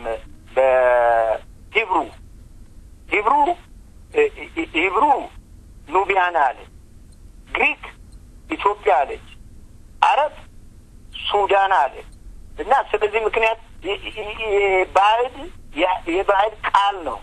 በሂብሩ ሂብሩ እ፣ እ፣ ሂብሩ ኑቢያን አለ። ግሪክ ኢትዮጵያ አለች። አረብ ሱዳን አለ እና ስለዚህ ምክንያት የ- የ- የባዕድ ያ- የባዕድ ቃል ነው።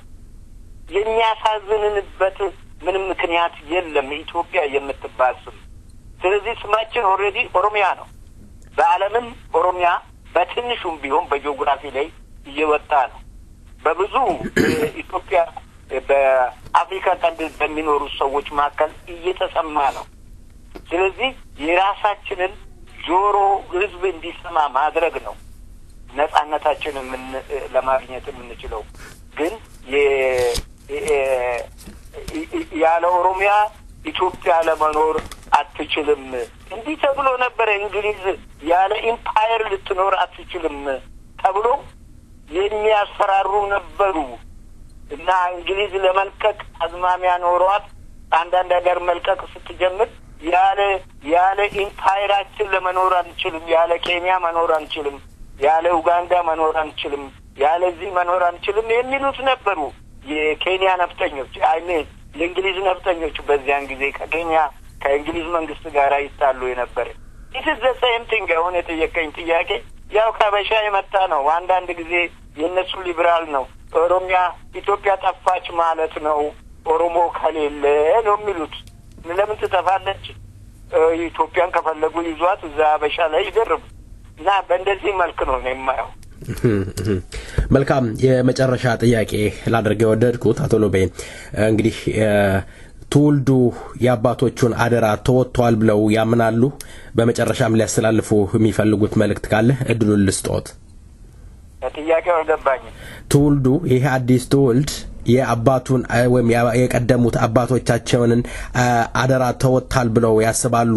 የሚያሳዝንንበት ምንም ምክንያት የለም። ኢትዮጵያ የምትባል ስም ስለዚህ ስማችን ኦልሬዲ ኦሮሚያ ነው። በዓለምም ኦሮሚያ በትንሹም ቢሆን በጂኦግራፊ ላይ እየወጣ ነው። በብዙ ኢትዮጵያ በአፍሪካ ቀንድ በሚኖሩ ሰዎች መካከል እየተሰማ ነው። ስለዚህ የራሳችንን ጆሮ ህዝብ እንዲሰማ ማድረግ ነው ነጻነታችንን የምን- ለማግኘት የምንችለው ግን የ- የ- ያለ ኦሮሚያ ኢትዮጵያ ለመኖር አትችልም። እንዲህ ተብሎ ነበረ። እንግሊዝ ያለ ኢምፓየር ልትኖር አትችልም ተብሎ የሚያስፈራሩ ነበሩ እና እንግሊዝ ለመልቀቅ አዝማሚያ ኖሯት አንዳንድ ሀገር መልቀቅ ስትጀምር ያለ ያለ ኢምፓየራችን ለመኖር አንችልም፣ ያለ ኬንያ መኖር አንችልም፣ ያለ ኡጋንዳ መኖር አንችልም፣ ያለዚህ መኖር አንችልም የሚሉት ነበሩ የኬንያ ነፍጠኞች አይሜን የእንግሊዝ ነፍጠኞች በዚያን ጊዜ ከኬንያ ከእንግሊዝ መንግስት ጋር ይጣሉ የነበረ ኢትስ ዘ ሴም ቲንግ። አሁን የጠየቀኝ ጥያቄ ያው ከበሻ የመጣ ነው። አንዳንድ ጊዜ የእነሱ ሊብራል ነው። ኦሮሚያ ኢትዮጵያ ጠፋች ማለት ነው፣ ኦሮሞ ከሌለ ነው የሚሉት። ለምን ትጠፋለች? እ፣ ኢትዮጵያን ከፈለጉ ይዟት እዛ አበሻ ላይ ይደርቡ እና በእንደዚህ መልክ ነው ነው የማየው። መልካም የመጨረሻ ጥያቄ ላደርግ የወደድኩት አቶ ሎቤ እንግዲህ እ፣ ትውልዱ የአባቶቹን አደራ ተወጥተዋል ብለው ያምናሉ? በመጨረሻም ሊያስተላልፉ የሚፈልጉት መልእክት ካለ እድሉን ልስጦት። ጥያቄው አልገባኝም። ትውልዱ ይሄ አዲስ ትውልድ የአባቱን እ፣ ወይም ያ- የቀደሙት አባቶቻቸውን እ፣ አደራ ተወጥታል ብለው ያስባሉ?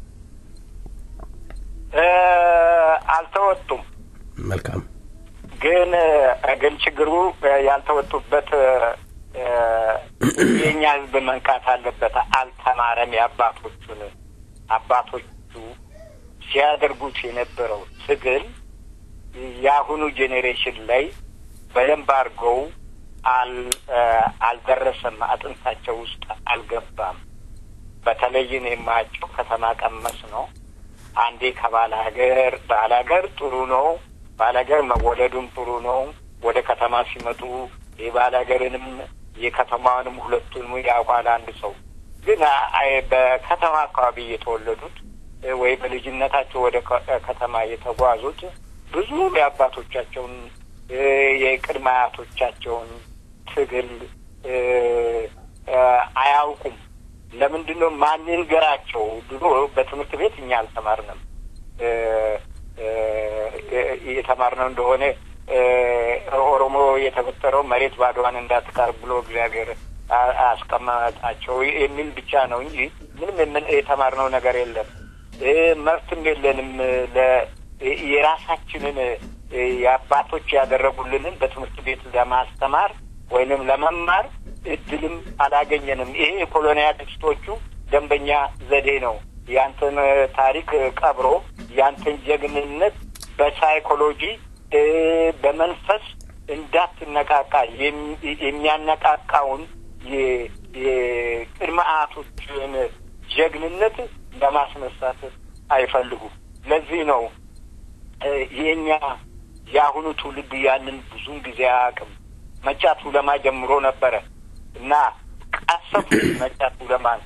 እ፣ አልተወጡም መልካም ግን ግን ችግሩ ያልተወጡበት እ፣ የእኛ ሕዝብ መንቃት አለበት። አልተማረም። የአባቶቹን አባቶቹ ሲያደርጉት የነበረው ትግል የአሁኑ ጄኔሬሽን ላይ በደንብ አድርገው አል እ፣ አልደረሰም። አጥንታቸው ውስጥ አልገባም። በተለይ እኔ የማያቸው ከተማ ቀመስ ነው። አንዴ ከባለ ሀገር ባለ ሀገር ጥሩ ነው። ባለ ሀገር መወለዱም ጥሩ ነው። ወደ ከተማ ሲመጡ የባለ ሀገርንም የከተማውንም ሁለቱንም ያውቃል አንድ ሰው። ግን አይ- በከተማ አካባቢ የተወለዱት እ፣ ወይ በልጅነታቸው ወደ ከ- ከተማ የተጓዙት ብዙ የአባቶቻቸውን እ፣ የቅድመ አያቶቻቸውን ትግል እ፣ እ፣ አያውቁም። ለምንድን ነው ማን ይንገራቸው? ድሮ በትምህርት ቤት እኛ አልተማርንም። እ፣ እ፣ የተማርነው እንደሆነ እ፣ ኦሮሞ የተፈጠረው መሬት ባዶዋን እንዳትቀር ብሎ እግዚአብሔር አ- አስቀመጣቸው የሚል ብቻ ነው እንጂ ምንም የምን- የተማርነው ነገር የለም። እ፣ መብትም የለንም ለ የራሳችንን የአባቶች ያደረጉልንን በትምህርት ቤት ለማስተማር ወይንም ለመማር እድልም አላገኘንም። ይሄ የኮሎኒያሊስቶቹ ደንበኛ ዘዴ ነው። ያንተን ታሪክ ቀብሮ ያንተን ጀግንነት በሳይኮሎጂ በመንፈስ እንዳትነቃቃ የሚያነቃቃውን የቅድመ አያቶችን ጀግንነት ለማስነሳት አይፈልጉም። ለዚህ ነው የኛ የአሁኑ ትውልድ ያንን ብዙን ጊዜ አያውቅም። መጫቱ ለማ ጀምሮ ነበረ እና ቀሰፉ መጫቱ ለማን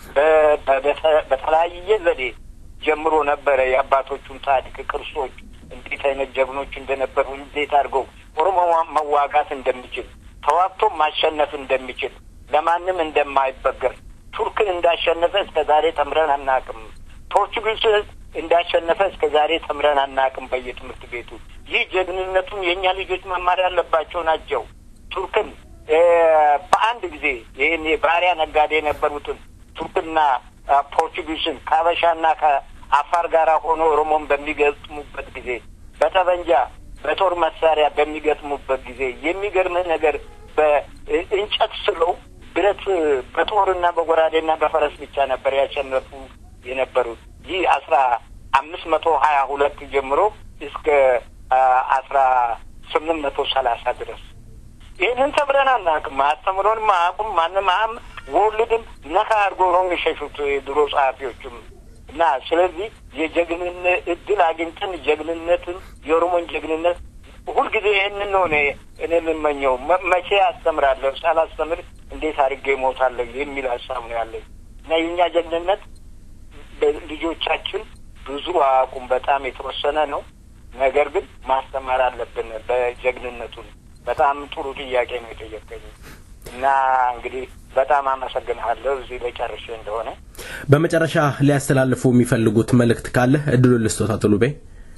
በተለያየ ዘዴ ጀምሮ ነበረ የአባቶቹን ታሪክ ቅርሶች እንዴት አይነት ጀግኖች እንደነበሩ እንዴት አድርገው ኦሮሞ መዋጋት እንደሚችል ተዋግቶ ማሸነፍ እንደሚችል ለማንም እንደማይበገር ቱርክን እንዳሸነፈ እስከ ዛሬ ተምረን አናቅም። ፖርቹጊዝ እንዳሸነፈ እስከ ዛሬ ተምረን አናቅም በየትምህርት ቤቱ። ይህ ጀግንነቱን የእኛ ልጆች መማር ያለባቸው ናቸው። ቱርክን በአንድ ጊዜ ይህን የባሪያ ነጋዴ የነበሩትን ቱርክና ፖርቹጊዝን ከአበሻና ከአፋር ጋር ሆኖ ኦሮሞን በሚገጥሙበት ጊዜ በጠበንጃ በጦር መሳሪያ በሚገጥሙበት ጊዜ የሚገርምህ ነገር በእንጨት ስለው ብረት በጦርና በጎራዴና በፈረስ ብቻ ነበር ያሸነፉ የነበሩት። ይህ አስራ አምስት መቶ ሀያ ሁለት ጀምሮ እስከ አስራ ስምንት መቶ ሰላሳ ድረስ ይህንን ተምረን አናውቅም። አስተምሮንም አያውቁም። ማንም አም ወልድም ነካ አድርጎ ነው የሚሸሹት የድሮ ጸሐፊዎችም እና ስለዚህ የጀግንነት እድል አግኝተን ጀግንነትን የኦሮሞን ጀግንነት ሁልጊዜ ይህንን ነው እኔ እኔ የምመኘው። መቼ አስተምራለሁ? ሳላስተምር እንዴት አድርጌ እሞታለሁ የሚል ሀሳብ ነው ያለኝ እና የእኛ ጀግንነት ልጆቻችን ብዙ አያውቁም። በጣም የተወሰነ ነው። ነገር ግን ማስተማር አለብን በጀግንነቱን። በጣም ጥሩ ጥያቄ ነው የጠየቀኝ እና እንግዲህ በጣም አመሰግንሃለሁ እዚህ ላይ ጨርሼ እንደሆነ በመጨረሻ ሊያስተላልፉ የሚፈልጉት መልእክት ካለ እድሉን ልስጦት አቶ ሉቤ።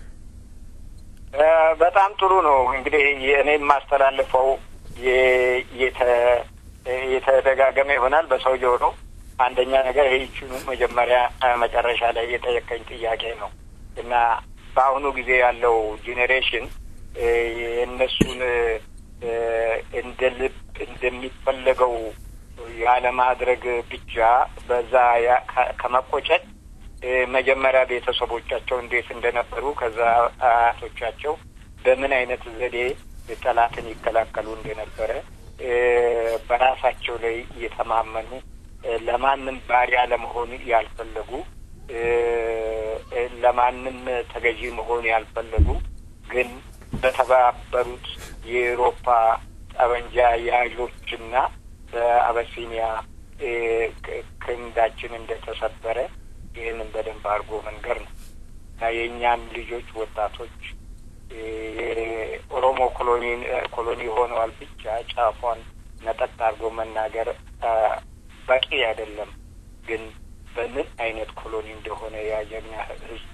በጣም ጥሩ ነው እንግዲህ እኔ የማስተላልፈው የተደጋገመ ይሆናል በሰውየው ነው። አንደኛ ነገር ይህችኑ መጀመሪያ መጨረሻ ላይ የጠየቀኝ ጥያቄ ነው እና በአሁኑ ጊዜ ያለው ጄኔሬሽን የእነሱን እንደ ልብ እንደሚፈለገው ያለማድረግ ብቻ በዛ ከመቆጨት መጀመሪያ ቤተሰቦቻቸው እንዴት እንደነበሩ ከዛ አያቶቻቸው በምን አይነት ዘዴ ጠላትን ይከላከሉ እንደነበረ በራሳቸው ላይ እየተማመኑ ለማንም ባሪያ ለመሆን ያልፈለጉ ለማንም ተገዢ መሆን ያልፈለጉ ግን በተባበሩት የኤሮፓ ጠበንጃ ያዦችና በአበሲኒያ ክንዳችን እንደተሰበረ ይህንን በደንብ አድርጎ መንገር ነው እና የእኛም ልጆች ወጣቶች የኦሮሞ ኮሎኒ ኮሎኒ ሆነዋል ብቻ ጫፏን ነጠቅ አድርጎ መናገር በቂ አይደለም። ግን በምን አይነት ኮሎኒ እንደሆነ ያየኛ ህዝብ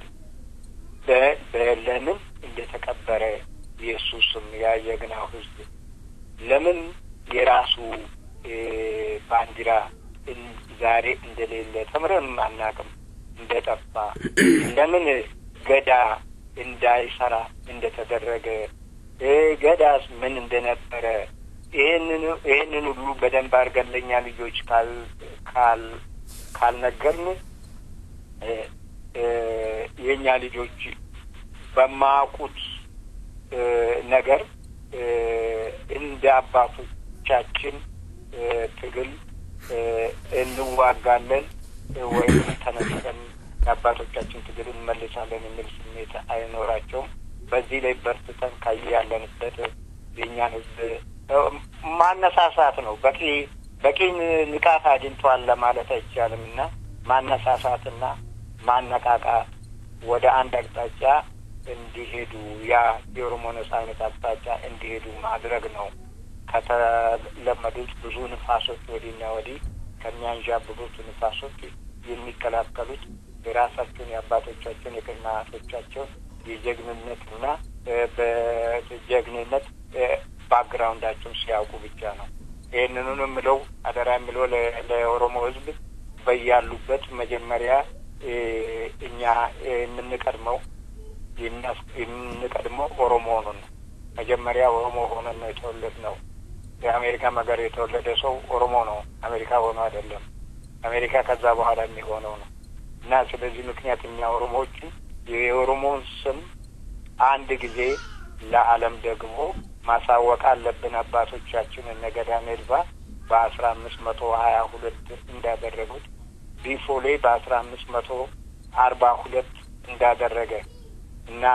ለምን እንደተቀበረ የእሱ ስም ያየግናው ህዝብ ለምን የራሱ ባንዲራ ዛሬ እንደሌለ ተምረን አናውቅም፣ እንደጠፋ ለምን ገዳ እንዳይሰራ እንደተደረገ ገዳስ ምን እንደነበረ ይህንን ይህንን ሁሉ በደንብ አድርገን ለእኛ ልጆች ካል ካል ካልነገርን የእኛ ልጆች በማያውቁት ነገር እንደ አባቶቻችን ትግል እንዋጋለን ወይም ተነስተን የአባቶቻችን ትግል እንመልሳለን የሚል ስሜት አይኖራቸውም። በዚህ ላይ በርትተን ካየ ያለንበት የእኛን ህዝብ ማነሳሳት ነው። በቂ በቂ ንቃት አግኝተዋል ለማለት አይቻልም እና ማነሳሳትና ማነቃቃት ወደ አንድ አቅጣጫ እንዲሄዱ ያ የኦሮሞ ነጻነት አቅጣጫ እንዲሄዱ ማድረግ ነው። ከተለመዱት ብዙ ንፋሶች ወዲህና ወዲህ ከሚያንዣብቡት ንፋሶች የሚከላከሉት የራሳቸውን የአባቶቻቸውን የቅድመ አያቶቻቸውን የጀግንነትና በጀግንነት ባክግራውንዳቸውን ሲያውቁ ብቻ ነው። ይህንኑን የምለው አደራ የምለው ለኦሮሞ ህዝብ በያሉበት መጀመሪያ እኛ የምንቀድመው የምንቀድመው ኦሮሞ ሆኑን ነው። መጀመሪያ ኦሮሞ ሆነን ነው የተወለድ ነው። የአሜሪካ ሀገር የተወለደ ሰው ኦሮሞ ነው፣ አሜሪካ ሆኖ አይደለም። አሜሪካ ከዛ በኋላ የሚሆነው ነው እና ስለዚህ ምክንያት እኛ ኦሮሞዎችን የኦሮሞውን ስም አንድ ጊዜ ለዓለም ደግሞ ማሳወቅ አለብን። አባቶቻችን እነ ገዳ ሜድባ በአስራ አምስት መቶ ሀያ ሁለት እንዳደረጉት ቢፎሌ በአስራ አምስት መቶ አርባ ሁለት እንዳደረገ እና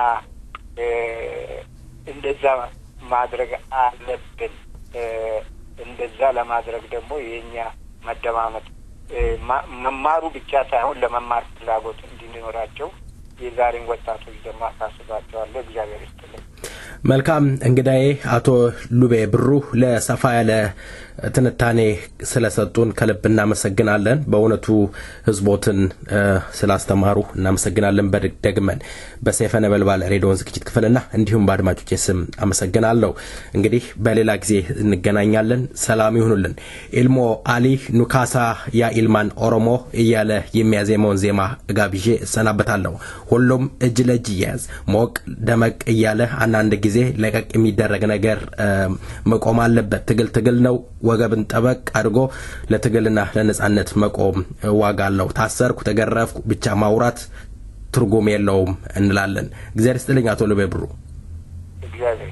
እንደዛ ማድረግ አለብን። እንደዛ ለማድረግ ደግሞ የእኛ መደማመጥ መማሩ ብቻ ሳይሆን ለመማር ፍላጎት እንዲኖራቸው የዛሬን ወጣቶች ደግሞ አሳስባቸዋለሁ። እግዚአብሔር ይስጥልኝ። መልካም እንግዳዬ አቶ ሉቤ ብሩ ለሰፋ ያለ ትንታኔ ስለሰጡን ከልብ እናመሰግናለን። በእውነቱ ህዝቦትን ስላስተማሩ እናመሰግናለን። በደግመን በሰይፈ ነበልባል ሬዲዮን ዝግጅት ክፍልና እንዲሁም በአድማጮች ስም አመሰግናለሁ። እንግዲህ በሌላ ጊዜ እንገናኛለን። ሰላም ይሁኑልን። ኢልሞ አሊ ኑካሳ ያ ኢልማን ኦሮሞ እያለ የሚያዜመውን ዜማ ጋብዤ እሰናበታለሁ። ሁሉም እጅ ለእጅ እያያዝ ሞቅ ደመቅ እያለ አንዳንድ ጊዜ ለቀቅ የሚደረግ ነገር መቆም አለበት። ትግል ትግል ነው። ወገብን ጠበቅ አድርጎ ለትግልና ለነጻነት መቆም ዋጋ አለው። ታሰርኩ፣ ተገረፍኩ ብቻ ማውራት ትርጉም የለውም እንላለን። እግዚአብሔር ይስጥልኝ አቶ ልቤ ብሩ። እግዚአብሔር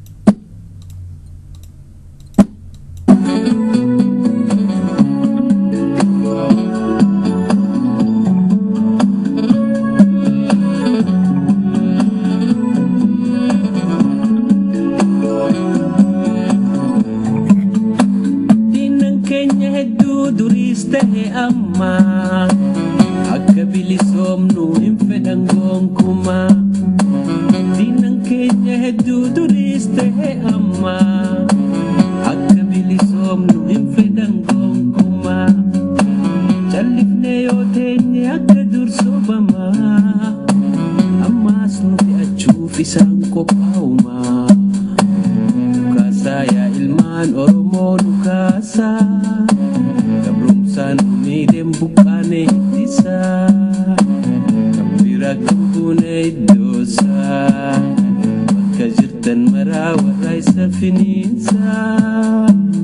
ta'e amma akka bilisoomnu hin fedhan gonkumaa diinan keenya hedduu duriis ta'e amma akka bilisoomnu hin fedhan gonkumaa callifnee yoo teenye akka dur sobamaa ammaas nu fe'achuuf isaan qophaa'umaa dhukaasaa yaa ilmaan oromoo dhukaasaa gabrumsaan miidheen buqqaane ittisaa kan bira kan buune iddoosaa bakka jirtan maraa warra isa finiinsaa.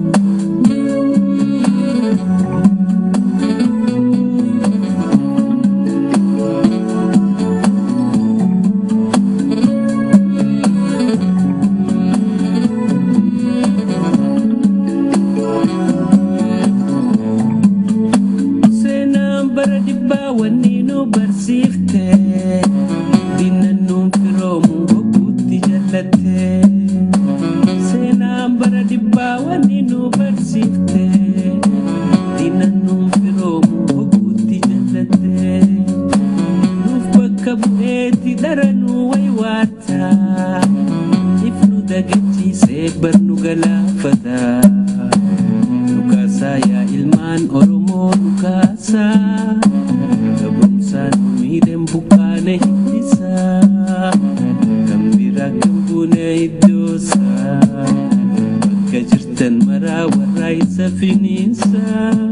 seenaan bara dhibbaa wanni nu barsiifte diinnan nuun firoomu hogguutti jallatte seenaan bara dhibbaa wanni nu barsiifte diinnan nuun firoomu hogguutti jallatte nuuf bakka bu'eeti dhara nu waywaata if nu dagachiisee bar nu galaafata Nukasa ya ilman oromo nukasa Gabrumsaan miidheen buqqaane hiddisa Gambira gambune iddoosa Bakka jirtan maraa warra isa finiinsa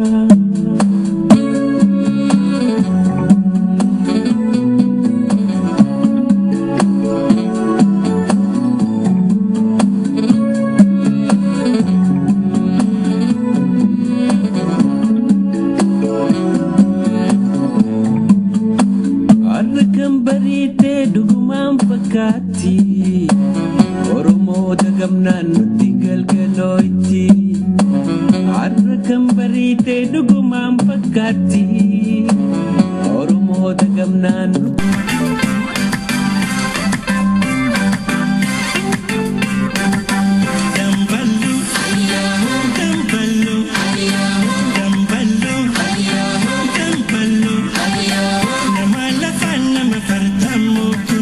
Har'a kan bariitee dhugumaan fakkaatti Oromoo dagamnaan nutti galgalooyti Har'a kan bariitee dhugumaan fakkaatti Oromoo dagamnaan nutti Damballu, damballu, damballu, damballu. Nama lafaan nama fartamuutu.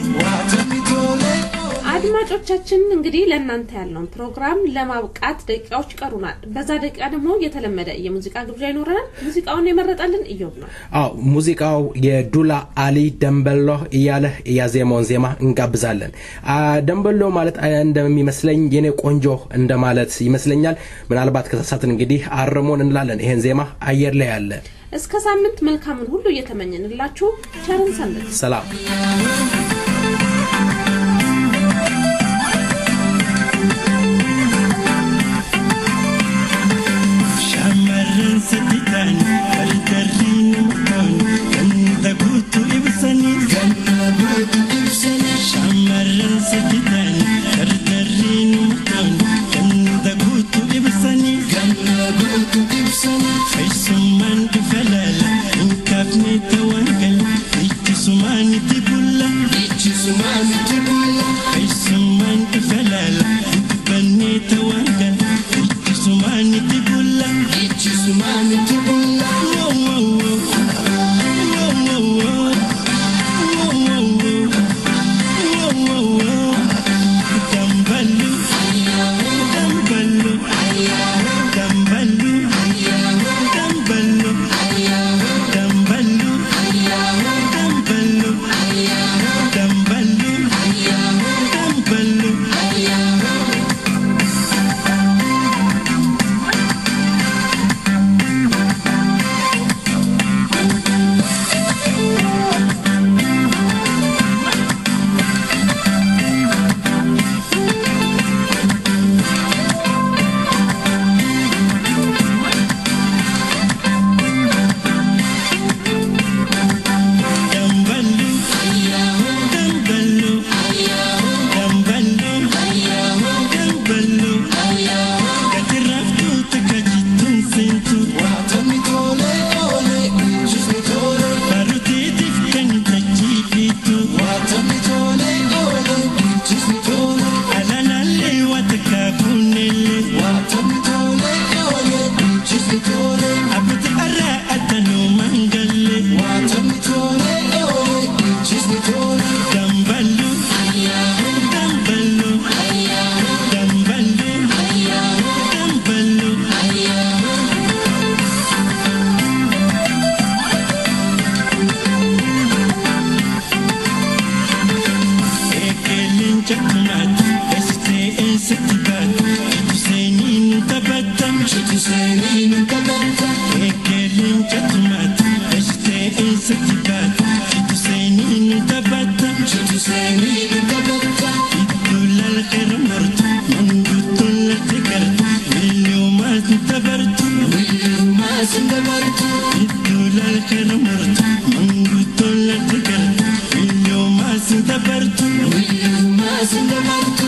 አድማጮቻችን እንግዲህ ለእናንተ ያለውን ፕሮግራም ለማብቃት ደቂቃዎች ይቀሩናል። በዛ ደቂቃ ደግሞ የተለመደ የሙዚቃ ግብዣ ይኖረናል። ሙዚቃውን የመረጠልን እዮብ ነው። አዎ ሙዚቃው የዱላ አሊ ደንበሎ እያለ ያዜመውን ዜማ እንጋብዛለን። አ፣ ደንበሎ ማለት አ፣ እንደሚመስለኝ የኔ ቆንጆ እንደማለት ይመስለኛል። ምናልባት ከተሳሳትን እንግዲህ አርሞን እንላለን። ይሄን ዜማ አየር ላይ ያለ እስከ ሳምንት መልካምን ሁሉ እየተመኘንላችሁ ቸርን ሰንብት። ሰላም fannisanii ganna guutuu ibsanii keessummaan dhufa laala hin kaafne ta'an gala ittisumaan itti bulla ittisumaan itti bulla keessummaan dhufa laala dubbanne ta'an gala ittisumaan itti bulla ittisumaan itti bulla wow wow wow wow wow wow Abbootii irraa addanuu mangalle. Damballu. Damballu. Damballu. Damballu. Eegaleen jakkumaati. Eessitee eessatti baatu. Itti seeniin taphatam. Itti seeniin taphatam. Eegaleen jakkumaati. Eessitee eessatti baatu. Itti seeniin taphatam. Itti seeniin taphatam. Iddoo lalqeera martu. Manguddoon latti gartu. Milyoomaas ni dabartu. Milyoomaas ni dabartu. Iddoo lalqeera martu. Manguddoon latti gartu. Milyoomaas ni dabartu. Milyoomaas ni dabartu.